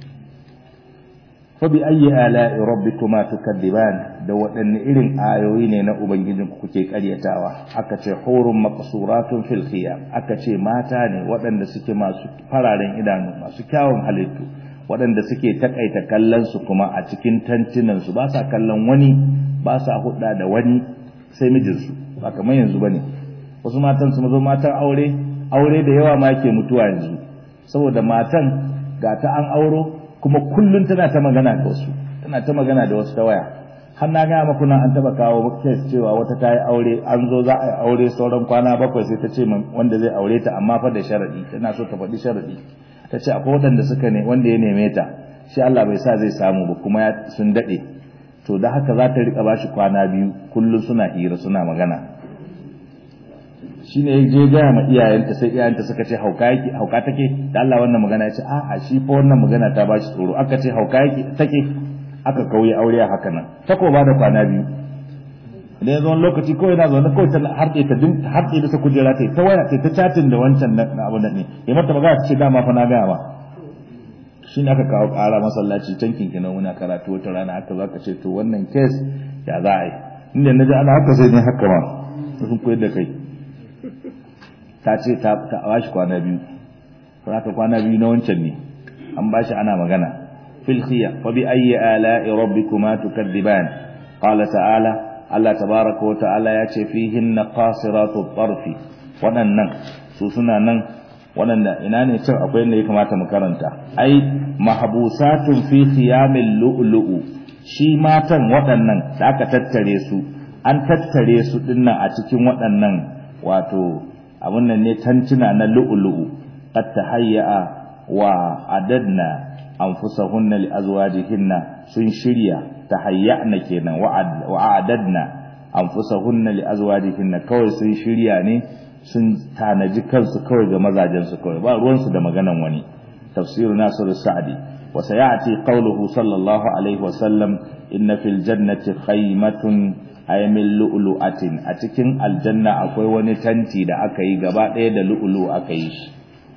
fa bi ayyi ala'i rabbikuma tukadiban da waɗanne irin ayoyi ne na ubangijin ku kuke karyatawa aka ce hurun maqsuratun fil khiyam aka ce mata ne waɗanda suke masu fararen idanu masu kyawun halittu waɗanda suke takaita kallon su kuma a cikin tantunan su ba sa kallon wani ba sa hudda da wani sai mijinsu ba kamar yanzu bane wasu matan su mazo matan aure aure da yawa ma yake mutuwa yanzu saboda matan ga ta an auro kuma kullun tana ta magana da wasu tana ta magana da wasu ta waya har na gaya maku nan an taba kawo kes cewa wata ta yi aure an zo za a yi aure sauran kwana bakwai sai ta ce wanda zai aure ta amma fa da sharadi tana so ta faɗi sharadi ta ce akwai waɗanda suka ne wanda ya neme ta shi Allah bai sa zai samu ba kuma sun daɗe to da haka za ta riƙa bashi kwana biyu kullum suna hira suna magana shi ne je gaya ma iyayenta sai iyayenta suka ce hauka yake hauka take da Allah wannan magana ya ce a'a shi fa wannan magana ta bashi tsoro aka ce hauka yake take aka kauye aure a haka nan ta ko ba da kwana biyu da ya zo wani lokaci kawai na zaune kawai ta harɗe ta din harɗe da ta kujera ta ta waya ta chatin da wancan na abu da ne ya mata magana ta ce dama fa na gaya ma shi ne aka kawo ƙara masallaci can kinkinan muna karatu wata rana aka zo aka ce to wannan kes ya za a yi inda na ji ana haka sai ne haka ma sun koyar da kai ta ce ta bashi kwana biyu haka kwana biyu na wancan ne an bashi ana magana fil khiyar fa bi ayyi ala'i rabbikuma tukadiban qala ta'ala Allah tabaraka wa ta'ala ya ce fihinna qasiratu tarfi waɗannan su suna nan waɗanda ina ne cin akwai inda ya kamata mu karanta ai mahbusatun fi khiyamil lu'lu'u shi matan waɗannan da aka tattare su an tattare su dinnan a cikin waɗannan wato abun nan ne tantuna na lu'lu'u qad tahayya wa adadna anfusahunna li azwajihinna sun shirya tahayyana kenan wa adadna anfusahunna li azwajihinna kawai sun shirya ne sun tanaji kansu kawai ga mazajensu kawai ba ruwansu da maganan wani tafsir nasiru sa'di wa sayati qawluhu sallallahu alaihi wa sallam inna fil jannati khaymatun ay min lu'lu'atin a cikin aljanna akwai wani tanti da aka yi gaba ɗaya da lu'lu aka yi shi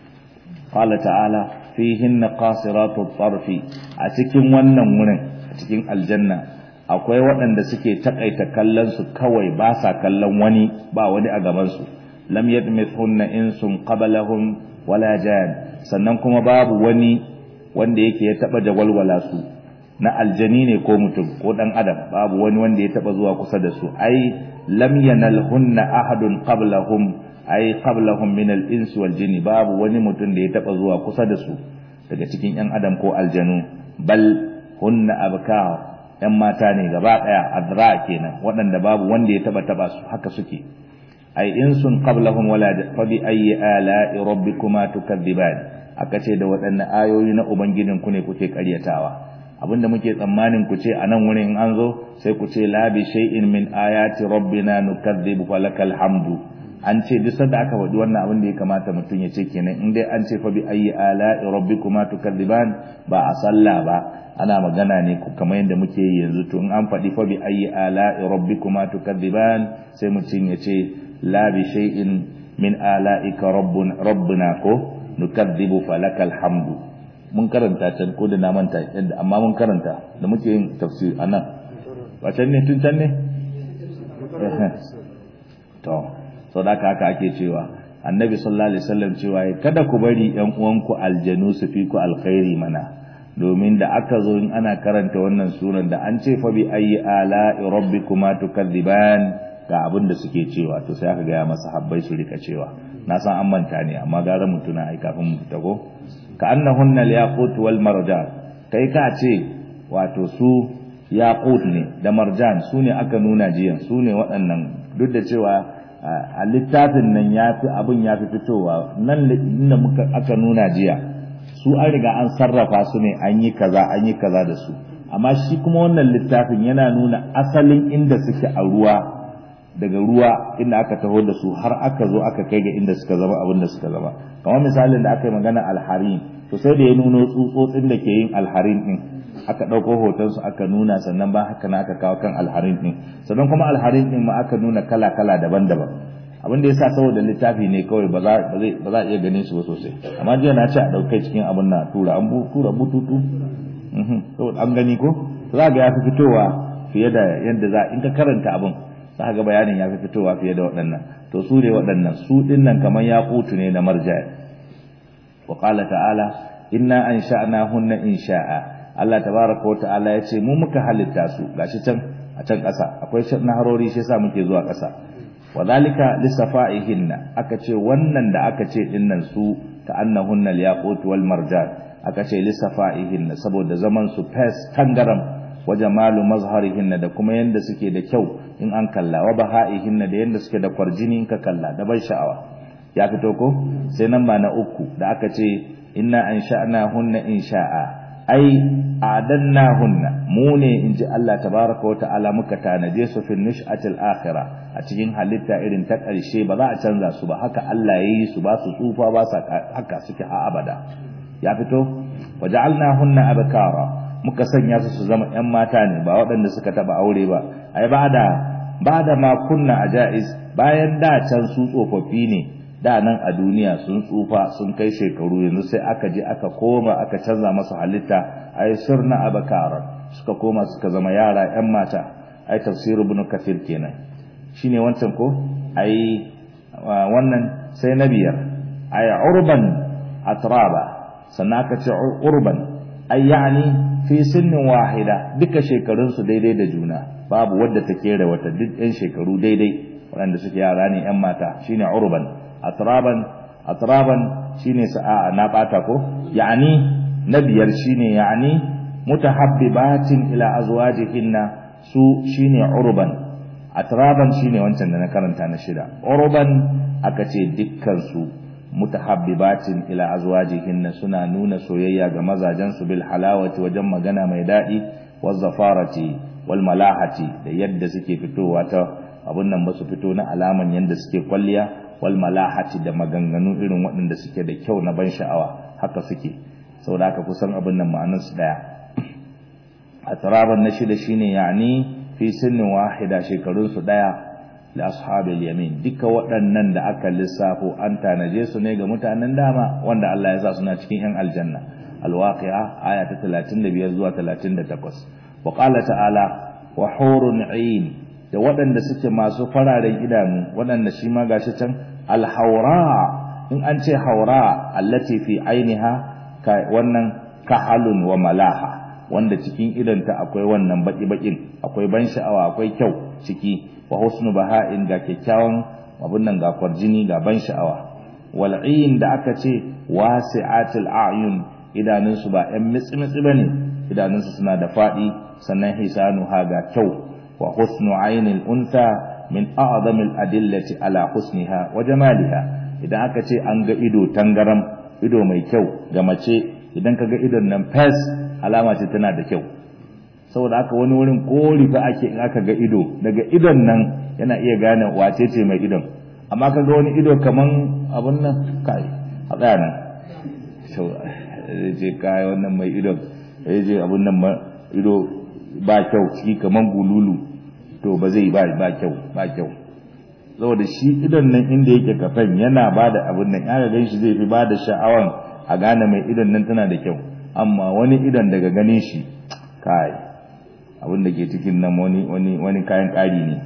qala ta'ala fihinna qasiratu tarfi a cikin wannan wurin a cikin aljanna akwai waɗanda suke takaita kallon su kawai ba sa kallon wani ba wani a gaban su lam yadmithunna insun qablahum wala jan sannan kuma babu wani wanda yake ya taba jawalwala su na aljani ne ko mutum ko dan adam babu wani wanda ya taba zuwa kusa da su ai lam yanalhunna ahadun qablahum ai qablahum min al-ins wal jinni babu wani mutum da ya taba zuwa kusa da su daga cikin yan adam ko aljanu bal hunna abkar yan mata ne gaba daya adra kenan waɗanda babu wanda ya taba taba su haka suke ay insun qablahum wala fa bi ayyi ala'i rabbikuma tukadziban aka ce da waɗannan ayoyi na ubangijin ku ne kuke ƙaryatawa abinda muke tsammanin ku ce a nan wurin in an zo sai ku ce la bi shay'in min ayati rabbina nukadzibu falakal hamdu an ce duk sanda aka faɗi wannan abin da ya kamata mutum ya ce kenan in dai an ce fa bi ayyi ala'i rabbikuma tukadziban ba a sallah ba ana magana ne kamar yadda muke yi yanzu to in an faɗi fa bi ayyi ala'i rabbikuma tukadziban sai mutum ya ce la bi shay'in min ala'ika rabbuna rabbuna ko nukadzibu falakal hamdu mun karanta can ko da na manta yadda amma mun karanta da muke yin tafsir anan ba can ne tun can ne to sau da haka ake cewa annabi sallallahu alaihi wasallam cewa kada ku bari yan uwanku aljanu su fi ku alkhairi mana domin da aka zo in ana karanta wannan sunan da an ce fa bi ayi ala rabbikuma tukadziban ga abin da suke cewa to sai aka gaya masa habbai su rika cewa na san an manta ne amma gara mutuna ai kafin mu fita ko ka annahunna al-yaqut wal marjan kai ka ce wato su yaqut ne da marjan su ne aka nuna jiya su ne waɗannan duk da cewa a littafin nan ya fi abin ya fi fitowa nan inda muka aka nuna jiya su an riga an sarrafa su ne an yi kaza an yi kaza da su amma shi kuma wannan littafin yana nuna asalin inda suke a ruwa daga ruwa inda aka taho da su har aka zo aka kai ga inda suka zama abin da suka zama kamar misalin da aka yi magana alharin to sai da ya nuno tsutsotsin da ke yin alharin din aka ɗauko hotonsu aka nuna sannan ba haka na aka kawo kan alharin din sannan kuma alharin din ma aka nuna kala kala daban-daban abin da ya sa saboda littafi ne kawai ba za a iya ganin su ba sosai amma jiya na ce a ɗaukai cikin abin na tura an tura bututu saboda an gani ko za ga ya fi fitowa fiye da yadda za in ka karanta abin za ga bayanin ya fi fitowa fiye da waɗannan to su ne waɗannan su ɗin nan kamar ya kutu ne na marjaya wa qala ta'ala inna ansha'nahunna insha'a Allah tabaraka wa ta'ala ya ce mu muka halitta su gashi can a can ƙasa akwai naharori shi yasa muke zuwa ƙasa wa zalika lisafa'ihinna aka ce wannan da aka ce ɗin nan su ka annahunna al-yaqut wal marjan aka ce lisafa'ihinna saboda zaman su fes tangaram wa jamalu mazharihinna da kuma yanda suke da kyau in an kalla wa baha'ihinna da yanda suke da kwarjini in ka kalla da bai sha'awa ya fito ko sai nan ba na uku da aka ce inna ansha'na hunna insha'a ai adanna hunna mu ne inji Allah tabaraka wa ta'ala muka tanaje su fi nish'atil akhirah a cikin halitta irin ta ƙarshe ba za a canza su ba haka Allah ya yi su ba su tsufa ba sa haka suke a abada ya fito waja'alna hunna abkara muka sanya su su zama ƴan mata ne ba waɗanda suka taba aure ba ai ba da ba da ma kunna ajaiz bayan da can su tsofaffi ne da nan a duniya sun tsufa sun kai shekaru yanzu sai aka je aka koma aka canza masu halitta ai sirna abakara suka koma suka zama yara ƴan mata ai tafsir ibn kathir kenan shine wancan ko ai wannan sai na biyar ai urban atraba sannan aka ce urban ay yani fi sinnin wahida duka shekarun su daidai da juna babu wadda ta kera wata duk yan shekaru daidai waɗanda suke yara ne yan mata shine urban atraban atraban shine sa'a na bata ko yani na biyar shine yani mutahabbibatin ila azwajihinna su shine urban atraban shine wancan da na karanta na shida urban aka ce dukkan su mutahabbibatin ila azwajihinna suna nuna soyayya ga mazajen su bil halawati wajen magana mai dadi waz zafarati wal malahati da yadda suke fitowa ta abun nan ba su fito na alaman yadda suke kwalliya wal malahati da maganganu irin waɗanda suke da kyau na ban sha'awa haka suke saboda haka kusan abin nan ma'anar su daya atraban na shida shine yani fi sinnin wahida shekarun su daya da ashabil yamin duka waɗannan da aka lissafo an tanaje su ne ga mutanen dama wanda Allah ya sa suna cikin yan aljanna alwaqi'a aya ta 35 zuwa 38 wa qala ta'ala wa hurun 'ain da waɗanda suke masu fararen idanu waɗanda shi ma gashi can alhaura in an ce haura allati fi ainiha ka wannan kahalun wa malaha wanda cikin idanta akwai wannan baki-bakin akwai ban sha'awa akwai kyau ciki wa husnu baha'in ga kyakkyawan abun nan ga kwarjini ga ban sha'awa wal'in da aka ce wasi'atul a'yun idanunsu ba ɗan mitsi-mitsi bane idanunsu suna da faɗi sannan hisanuha ga kyau wa husnu ainil untha min a'zamil adillati ala husniha wa jamaliha idan aka ce an ga ido tangaram ido mai kyau ga mace idan ka ga idon nan fes alama ce tana da kyau saboda haka wani wurin kori fa ake in aka ga ido daga idon nan yana iya gane wace ce mai idon amma ka ga wani ido kaman abun nan kai a tsaya nan so ce kai wannan mai idon ya je abun nan ido ba kyau ciki kaman gululu to ba zai ba ba kyau ba kyau saboda shi idon nan inda yake kafan yana ba da abun nan ya ga shi zai fi ba da sha'awan a gane mai idon nan tana da kyau amma wani idon daga ganin shi kai abin da ke cikin nan wani wani wani kayan ƙari ne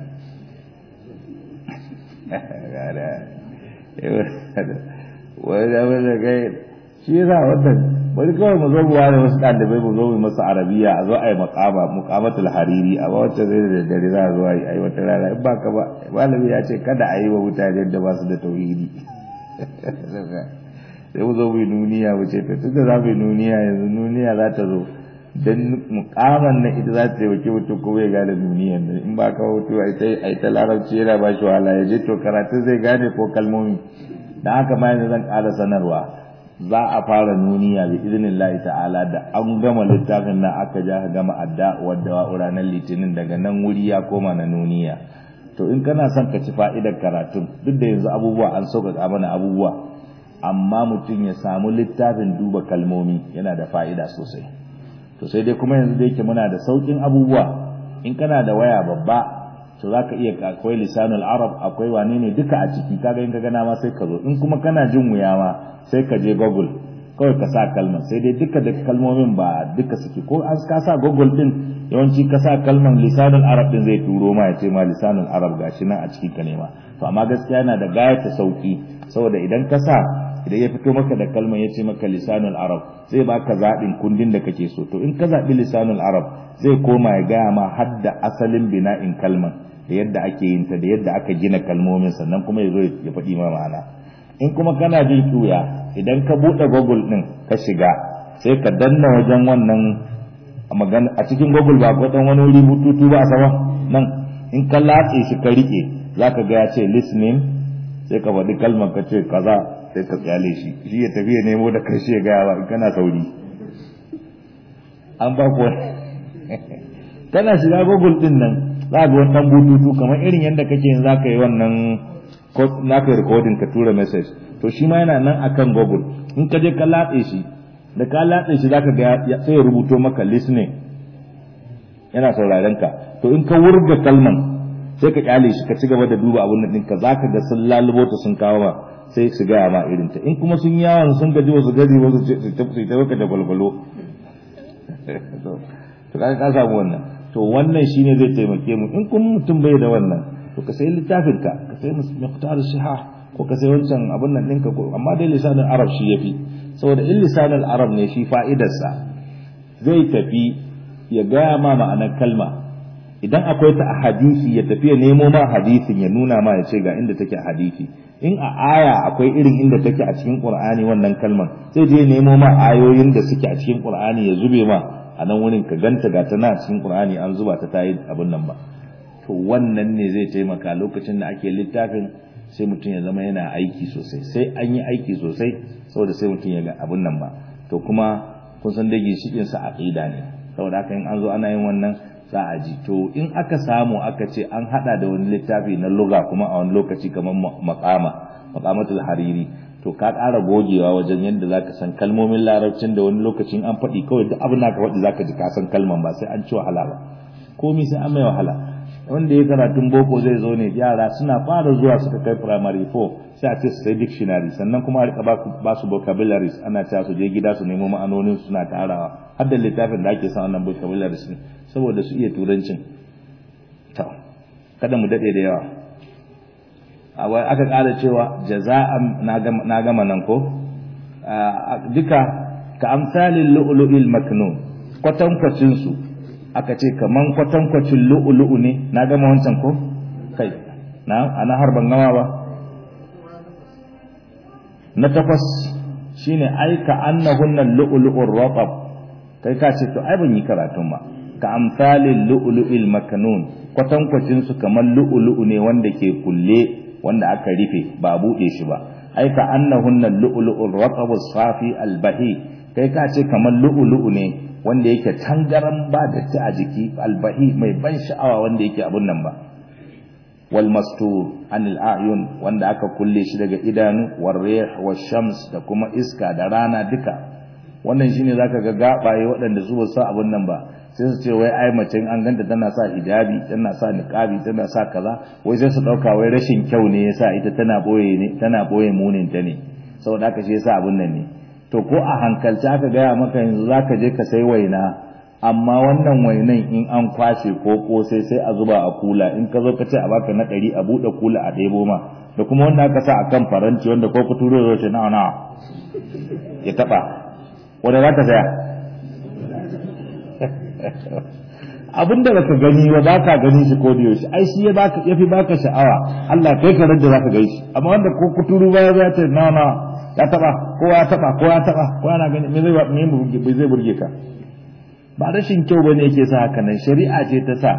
wani da wani kai shi yasa wannan bari kawai mu zo mu ware wasu ɗalibai mu zo mu masa arabiya a zo a yi makama mukamatul hariri a ba wacce zai da dare za a zo a yi wata rana in ba ka ba malami ya ce kada a yi wa mutane da ba su da tauhidi sai mu zo mu yi nuniya mu ce to tunda za mu yi nuniya yanzu nuniya za ta zo dan mukaman na ita za ta taimake mutum ko ya gane duniyan nan in ba ka hutu a ita a ita larabci yana ba shi wahala ya je to karatu zai gane ko kalmomi dan haka ma yanzu zan ƙara sanarwa za a fara nuniya bi idnillahi ta'ala da an gama littafin nan aka ja ka gama adda wadda wa ranar litinin daga nan wuri ya koma na nuniya to in kana son ka ci fa'idar karatun duk da yanzu abubuwa an sauƙaƙa mana abubuwa amma mutum ya samu littafin duba kalmomi yana da fa'ida sosai to sai dai kuma yanzu da yake muna da saukin abubuwa in kana da waya babba to zaka iya akwai lisanul arab akwai wane ne duka a ciki kaga in ka gana ma sai ka zo in kuma kana jin wuya ma sai ka je google kawai ka sa kalmar sai dai duka da kalmomin ba duka suke ko an ka sa google din yawanci ka sa kalmar lisanul arab din zai turo ma ya ce ma lisanul arab gashi nan a cikin ka nema to amma gaskiya yana da gayata sauki saboda idan ka sa idan ya fito maka da kalmar ya ce maka lisanul arab zai baka zaɓin kundin da kake so to in ka zaɓi lisanul arab zai koma ya gaya ma har da asalin bina'in kalmar da yadda ake yin ta da yadda aka gina kalmomin sannan kuma ya zo ya faɗi ma ma'ana in kuma kana jin kiwya idan ka buɗe google ɗin ka shiga sai ka danna wajen wannan magana a cikin google ba ko wani wuri bututu ba a sama nan in ka latse shi ka rike zaka ga ya ce listening sai ka faɗi kalmar ka ce kaza sai ka tsale shi shi ya tafi ya nemo da karshe ya gaya ba in kana sauri an ba ku kana shiga google din nan za ga wani dan bututu kamar irin yadda kake yin zaka yi wannan naka yi recording ka tura message to shi ma yana nan akan google in ka je ka latse shi da ka latse shi zaka ga sai ya rubuto maka listening yana sauraron ka to in ka wurga kalman sai ka kyale shi ka ci gaba da duba abun nan ɗinka zaka ga sun lalubo ta sun kawo ma sai su gaya ma irin ta in kuma sun yawon sun gaji wasu gaji wasu su ta baka da gwalgwalo to kaga ka samu wannan to wannan shine zai taimake mu in kuma mutum bai da wannan to ka sai littafin ka ka sai muhtar shiha ko ka sai wancan abun nan ɗinka ko amma dai lisanin arab shi yafi saboda in lisanin arab ne shi fa'idarsa zai tafi ya gaya ma ma'anar kalma idan akwai ta a hadisi ya tafi ya nemo ma hadisin ya nuna ma ya ce ga inda take a hadisi in a aya akwai irin inda take a cikin qur'ani wannan kalman sai je nemo ma ayoyin da suke a cikin qur'ani ya zube ma a nan wurin ka ganta ga ta na cikin qur'ani an zuba ta tayi abin nan ba to wannan ne zai taimaka lokacin da ake littafin sai mutum ya zama yana aiki sosai sai an yi aiki sosai saboda sai mutum ya ga abin nan ba to kuma kun san da ginshikin sa aqida ne saboda haka in an zo ana yin wannan za a ji to in aka samu aka ce an hada da wani littafi na lugha kuma a wani lokaci kamar maqama maqamatul hariri to ka ƙara gogewa wajen yadda zaka san kalmomin larabcin da wani lokacin an faɗi kawai duk abin da ka faɗi zaka ji ka san kalman ba sai an ci wahala ba komai sai an mai wahala wanda ya karatun boko zai zo ne yara suna fara zuwa suka kai primary 4 sai a ce su sai dictionary sannan kuma a rika ba su vocabularies ana cewa su je gida su nemo ma'anonin suna tarawa har da littafin da ake sa wannan vocabularies ne saboda su iya turancin to kada mu dade da yawa a aka ƙara cewa jaza'an na gama nan ko duka ka amsalin lu'lu'il maknun kwatankwacin su aka ce kaman kwatankwacin lu'ulu'u ne na gama wancan ko kai na ana har ban gama ba na takwas shine ai ka annahunna lu'ulu'ur ratab kai ka ce to ai ban yi karatun ba ka amsalin lu'ulu'il makanun kwatankwacin su kaman lu'ulu'u ne wanda ke kulle wanda aka rufe ba bude shi ba ai ka annahunna lu'ulu'ur ratab safi albahi kai ka ce kaman lu'ulu'u ne wanda yake tangaran ba da ta a jiki albahi mai ban sha'awa wanda yake abun nan ba wal mastur anil ayun wanda aka kulle shi daga idanu war rih was shams da kuma iska da rana duka wannan shine zaka ga gabaye waɗanda su ba sa abun nan ba sai su ce wai ai mace an ganta tana sa hijabi tana sa niqabi tana sa kaza wai sai su dauka wai rashin kyau ne yasa ita tana boye ne tana boye munin ta ne saboda haka shi yasa abun nan ne to ko a hankalci aka gaya maka yanzu za ka je ka sai waina amma wannan wainan in an kwashe ko kosai sai a zuba a kula in ka zo ka ce a baka na ɗari a buɗe kula a ɗebo ma da kuma wanda aka sa a kan faranti wanda ko ku turo zai ce nawa nawa ya taɓa wanda za ka saya abin da baka gani ba ba ka gani shi ko da yaushe ai shi ya baka yafi baka sha'awa Allah kai ka rage zaka gani shi amma wanda ko kuturu ba ya ce nawa nawa ya taba ko ya taba ko ya taba ko yana gani me zai me burge zai burge ka ba rashin kyau bane yake sa haka nan shari'a ce ta sa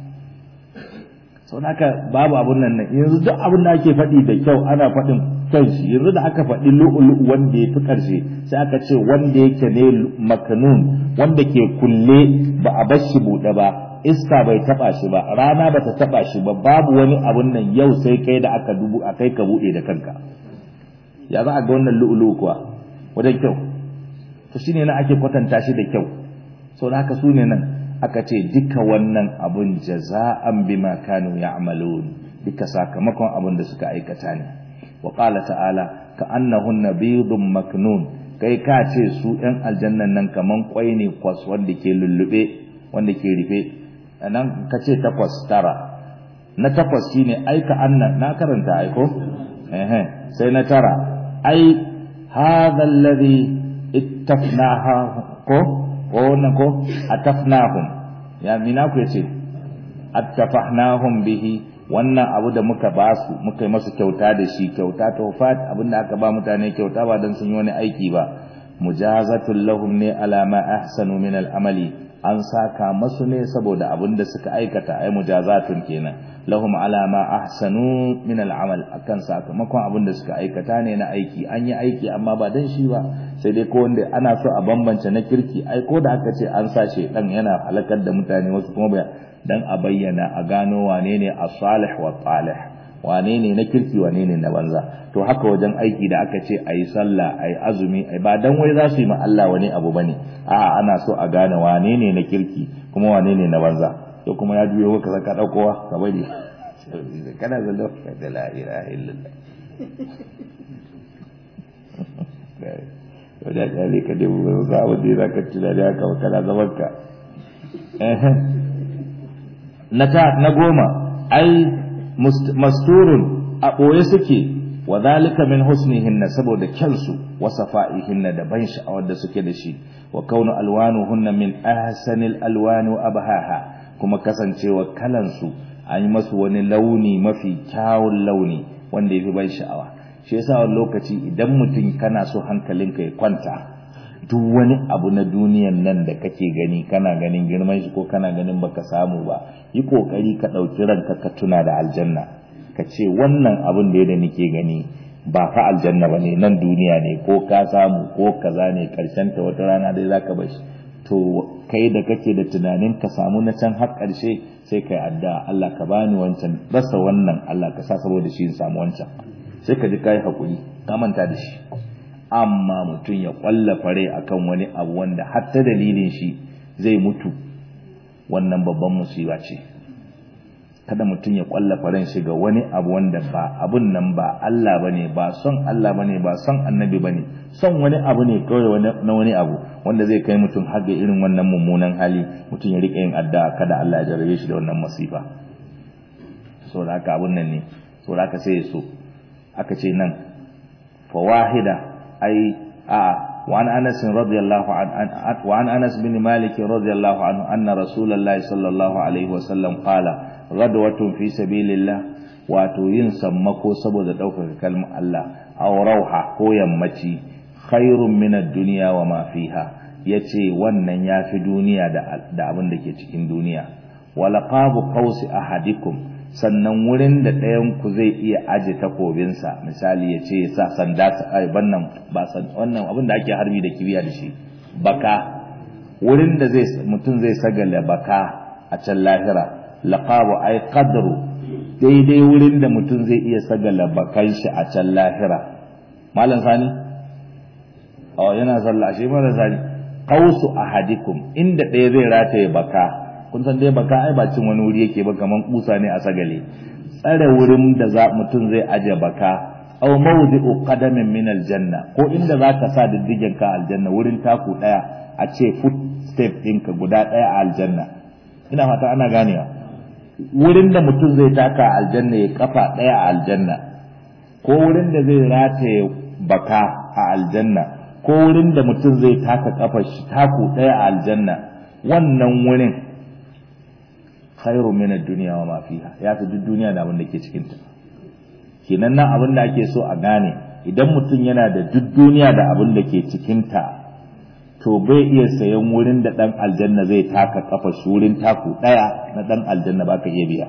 sau haka babu abun nan nan yanzu duk abin da ake faɗi da kyau ana faɗin kyan shi yanzu da aka faɗi lu'ulu'u wanda ya fi ƙarshe sai aka ce wanda yake ne makanun wanda ke kulle ba a bar shi buɗe ba iska bai taɓa shi ba rana ba ta taɓa shi ba babu wani abun nan yau sai kai da aka dubu a kai ka buɗe da kanka ya za a ga wannan lu'ulu kuwa wajen kyau to shine nan ake kwatanta shi da kyau so da haka su ne nan aka ce duka wannan abun jaza'an bima kanu ya'malun duka sakamakon abun da suka aikata ne wa qala ta'ala ka annahunna bidun maknun kai ka ce su ɗan aljannan nan kaman kwai ne kwas wanda ke lullube wanda ke rufe nan ka ce takwas tara na takwas shine ai ka anna na karanta ai ko eh sai na tara ai hadha alladhi ittafnaha ko ko wannan ko atafnahum ya mina ku yace attafnahum bihi wannan abu da muka ba su muka yi masu kyauta da shi kyauta tawfat abinda aka ba mutane kyauta ba dan sun yi wani aiki ba mujazatul lahum ne ala ma ahsanu min al-amali an saka masu ne saboda abin da suka aikata ai mujazatun kenan lahum ala ma ahsanu min al-amal akan sakamakon abin da suka aikata ne na aiki an yi aiki amma ba dan shi ba sai dai ko wanda ana so a bambance na kirki ai ko da aka ce an sa dan yana halakar da mutane wasu kuma ba dan a bayyana a gano wane ne as-salih wa talih wane ne na kirki wane ne na banza to haka wajen aiki da aka ce ayi sallah ayi azumi ai ba dan wai za su yi ma Allah wani abu bane a'a ana so a gane wane ne na kirki kuma wane ne na banza to kuma ya juyo ka ka daukowa ka bari kana zallo da la ilaha illallah to da kale ka dubu ba za a da ka tuna da haka kana zaman ka na ta na goma ai masturun a ɓoye suke wa zalika min husnihinna saboda kyansu wa safa'ihinna da ban sha'awar da suke da shi wa kaunu alwanuhunna min ahsanil alwani wa abhaha kuma kasancewa kalansu an yi masu wani launi mafi kyawun launi wanda yafi ban sha'awa shi yasa wani lokaci idan mutum kana so hankalinka ya kwanta duk wani abu na duniyan nan da kake gani kana ganin girman shi ko kana ganin baka samu ba yi kokari ka ɗauki ranka ka tuna da aljanna ka ce wannan abin da yadda nake gani ba fa aljanna ba ne nan duniya ne ko ka samu ko kaza ne karshen ta wata rana dai zaka bar shi to kai da kake da tunanin ka samu na can har karshe sai kai addu'a Allah ka bani wancan rasa wannan Allah ka sa saboda shi in samu wancan sai ka ji kai hakuri ka manta da shi amma mutum ya kwallafa rai akan wani abu wanda har ta dalilin shi zai mutu wannan babban musiba ce kada mutum ya kwallafa ran shi ga wani abu wanda ba abun nan ba Allah bane ba son Allah bane ba son annabi bane son wani abu ne kawai na wani abu wanda zai kai mutum har ga irin wannan mummunan hali mutum ya rika yin addu'a kada Allah ya jarabe shi da wannan masifa saboda haka abun nan ne saboda haka sai ya so aka ce nan fawahida أي آه وعن أنس رضي الله عنه وعن أنس بن مالك رضي الله عنه أن رسول الله صلى الله عليه وسلم قال غدوة في سبيل الله wato yin sammako saboda ɗaukaka kalmar Allah aw rauha ko yammaci khairun min ad-dunya wa ma fiha yace wannan yafi duniya da da abin da ke cikin duniya wala qabu qausi ahadikum sannan wurin da ɗayan ku zai iya aje takobinsa misali ya ce ya sa sanda ai bannan ba san wannan abin da ake harbi da kibiya da shi baka wurin da zai mutum zai sagala baka a can lahira laqabu ai qadru daidai wurin da mutum zai iya sagala bakan shi a can lahira malam sani oh yana sallah shi mara sani qausu ahadikum inda ɗaya zai rataye baka kun san dai baka ai ba cin wani wuri yake ba kaman kusa ne a sagale tsare wurin da za mutum zai aje baka aw mawdi'u qadamin min aljanna ko inda zaka sa diddigen ka aljanna wurin taku daya a ce foot step ɗinka guda daya a aljanna ina fata ana ganewa wurin da mutum zai taka aljanna ya kafa daya a aljanna ko wurin da zai rataye baka a aljanna ko wurin da mutum zai taka kafa shi taku daya a aljanna wannan wurin khairu min ad-dunya wa ma fiha ya fi duk duniya da abin da ke cikin ta kenan nan abin da ake so a gane idan mutum yana da duk duniya da abin da ke cikin ta to bai iya sayan wurin da dan aljanna zai taka kafa shi wurin taku daya na dan aljanna baka iya biya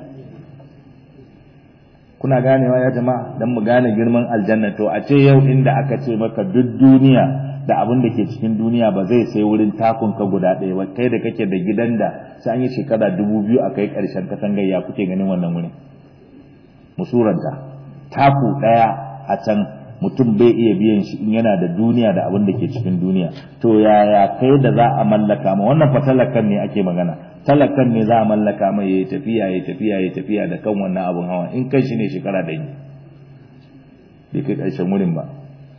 kuna ganewa ya jama'a dan mu gane girman aljanna to a ce yau inda aka ce maka duk duniya da abin da ke cikin duniya ba zai sai wurin takun ka guda ɗaya ba kai da kake da gidan da sai an yi shekara dubu biyu a kai ƙarshen katangar ya kuke ganin wannan wurin musuranta taku ɗaya a can mutum bai iya biyan shi in yana da duniya da abin da ke cikin duniya to yaya kai da za a mallaka ma wannan fa talakan ne ake magana talakan ne za a mallaka mai yayi tafiya yayi tafiya yayi tafiya da kan wannan abun hawa in kai shi ne shekara da yi bai kai ƙarshen wurin ba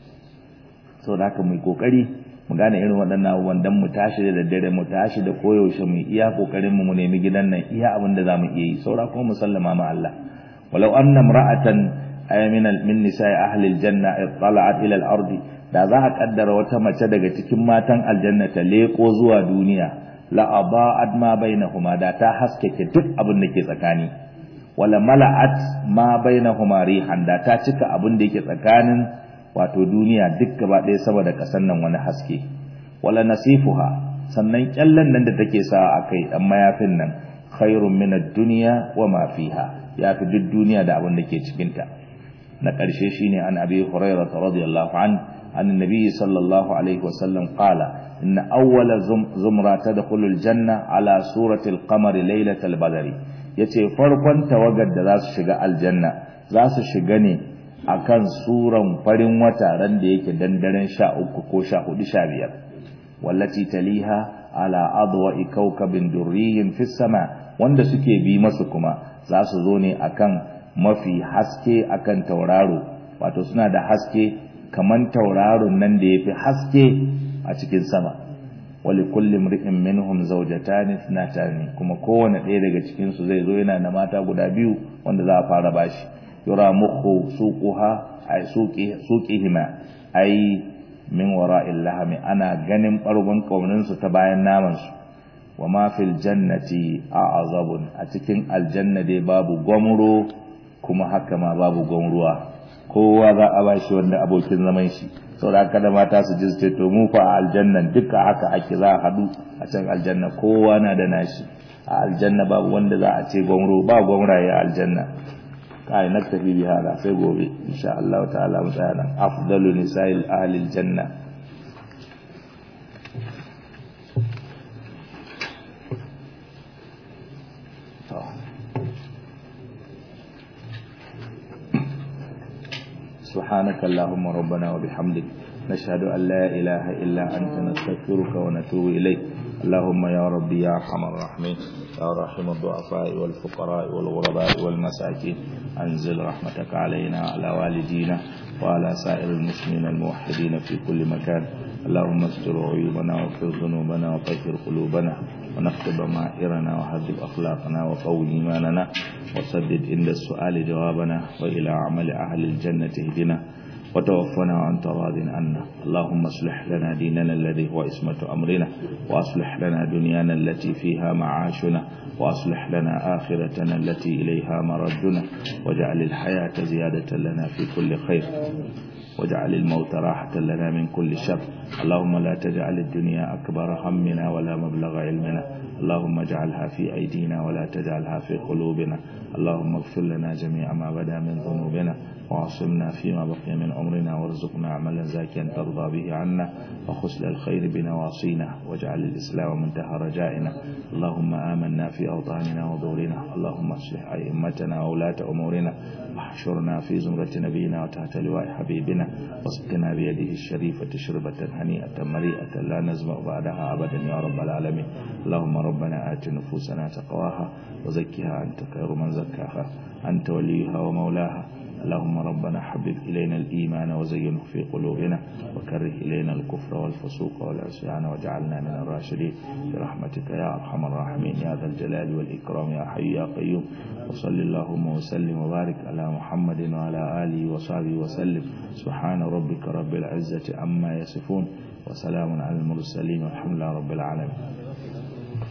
sau da haka mu kokari mu gane irin waɗannan abubuwan dan mu tashi da daddare mu tashi da koyaushe mu iya kokarin mu mu nemi gidan nan iya abin da zamu iya yi saura kuma mu sallama ma Allah walau anna imra'atan ay min min nisa'i ahli aljanna ittala'at ila al-ardi da za a kaddara wata mace daga cikin matan aljanna ta leko zuwa duniya la aba'at ma bainahuma da ta haskake duk abin da ke tsakani wala mala'at ma bainahuma rihan da ta cika abin da yake tsakanin wato duniya duk gaba ɗaya saboda ƙasar nan wani haske wala nasifuha sannan kyallen nan da take sa a kai dan mayafin nan khairun min ad-dunya wa ma fiha yafi duk duniya da abin da ke cikin ta na ƙarshe shine an abi hurairah radiyallahu an an nabi sallallahu alaihi wasallam qala إن أول زمرة تدخل الجنة على سورة القمر ليلة البدر yace farkon tawagar da za su shiga aljanna za su shiga ne akan suran farin wata ran da yake dandaren sha uku ko sha hudu sha biyar wallati taliha ala adwa'i kawkabin durriyin fis sama wanda suke bi masu kuma za su zo ne akan mafi haske akan tauraro wato suna da haske kaman tauraron nan da yafi haske a cikin sama wali kulli mri'in minhum zawjatan ithnatan kuma kowane ɗaya daga cikin su zai zo yana da mata guda biyu wanda za a fara bashi yura mukhu suquha ay suqi suqihima ay min wara'il lahmi ana ganin bargon kaunin su ta bayan naman su wa ma fil jannati a'azabun a cikin aljanna dai babu gwamro kuma haka ma babu gwamruwa kowa za a bashi wanda abokin zaman shi saboda kada mata su ji su to mu fa a aljannan duka haka ake za a hadu a can aljanna kowa na da nashi a aljanna babu wanda za a ce gwamro ba gwamraye a aljanna kai na tafi bi hada sai gobe insha Allah ta'ala mu tsaya nan afdalu nisa'il ahli aljanna سبحانك اللهم ربنا وبحمدك نشهد أن لا إله إلا أنت نستغفرك ونتوب إليك اللهم يا ربي يا أرحم الراحمين يا راحم الضعفاء والفقراء والغرباء والمساكين أنزل رحمتك علينا وعلى والدينا وعلى سائر المسلمين الموحدين في كل مكان اللهم استر عيوبنا واغفر ذنوبنا وطهر قلوبنا ونكتب ضمائرنا وهذب أخلاقنا وقوي إيماننا وسدد عند السؤال جوابنا وإلى عمل أهل الجنة اهدنا وتوفنا وأنت راض عنا اللهم اصلح لنا ديننا الذي هو اسمة أمرنا وأصلح لنا دنيانا التي فيها معاشنا وأصلح لنا آخرتنا التي إليها مردنا واجعل الحياة زيادة لنا في كل خير واجعل الموت راحة لنا من كل شر اللهم لا تجعل الدنيا أكبر همنا ولا مبلغ علمنا اللهم اجعلها في أيدينا ولا تجعلها في قلوبنا اللهم اغفر لنا جميع ما بدا من ذنوبنا وعصمنا فيما بقي من عمرنا وارزقنا عملا زاكيا ترضى به عنا وخسل الخير بنواصينا واجعل الإسلام منتهى رجائنا اللهم آمنا في أوطاننا ودورنا اللهم اصلح أئمتنا وولاة أمورنا واحشرنا في زمرة نبينا وتحت لواء حبيبنا واسقنا بيده الشريفة شربة هنيئة مريئة لا نزمع بعدها أبدا يا رب العالمين اللهم ربنا آت نفوسنا تقواها وزكها أنت خير من زكاها أنت وليها ومولاها اللهم ربنا حبب إلينا الإيمان وزينه في قلوبنا وكره إلينا الكفر والفسوق والعصيان واجعلنا من الراشدين برحمتك يا أرحم الراحمين يا ذا الجلال والإكرام يا حي يا قيوم وصل اللهم وسلم وبارك على محمد وعلى آله وصحبه وسلم سبحان ربك رب العزة عما يصفون وسلام على المرسلين والحمد لله رب العالمين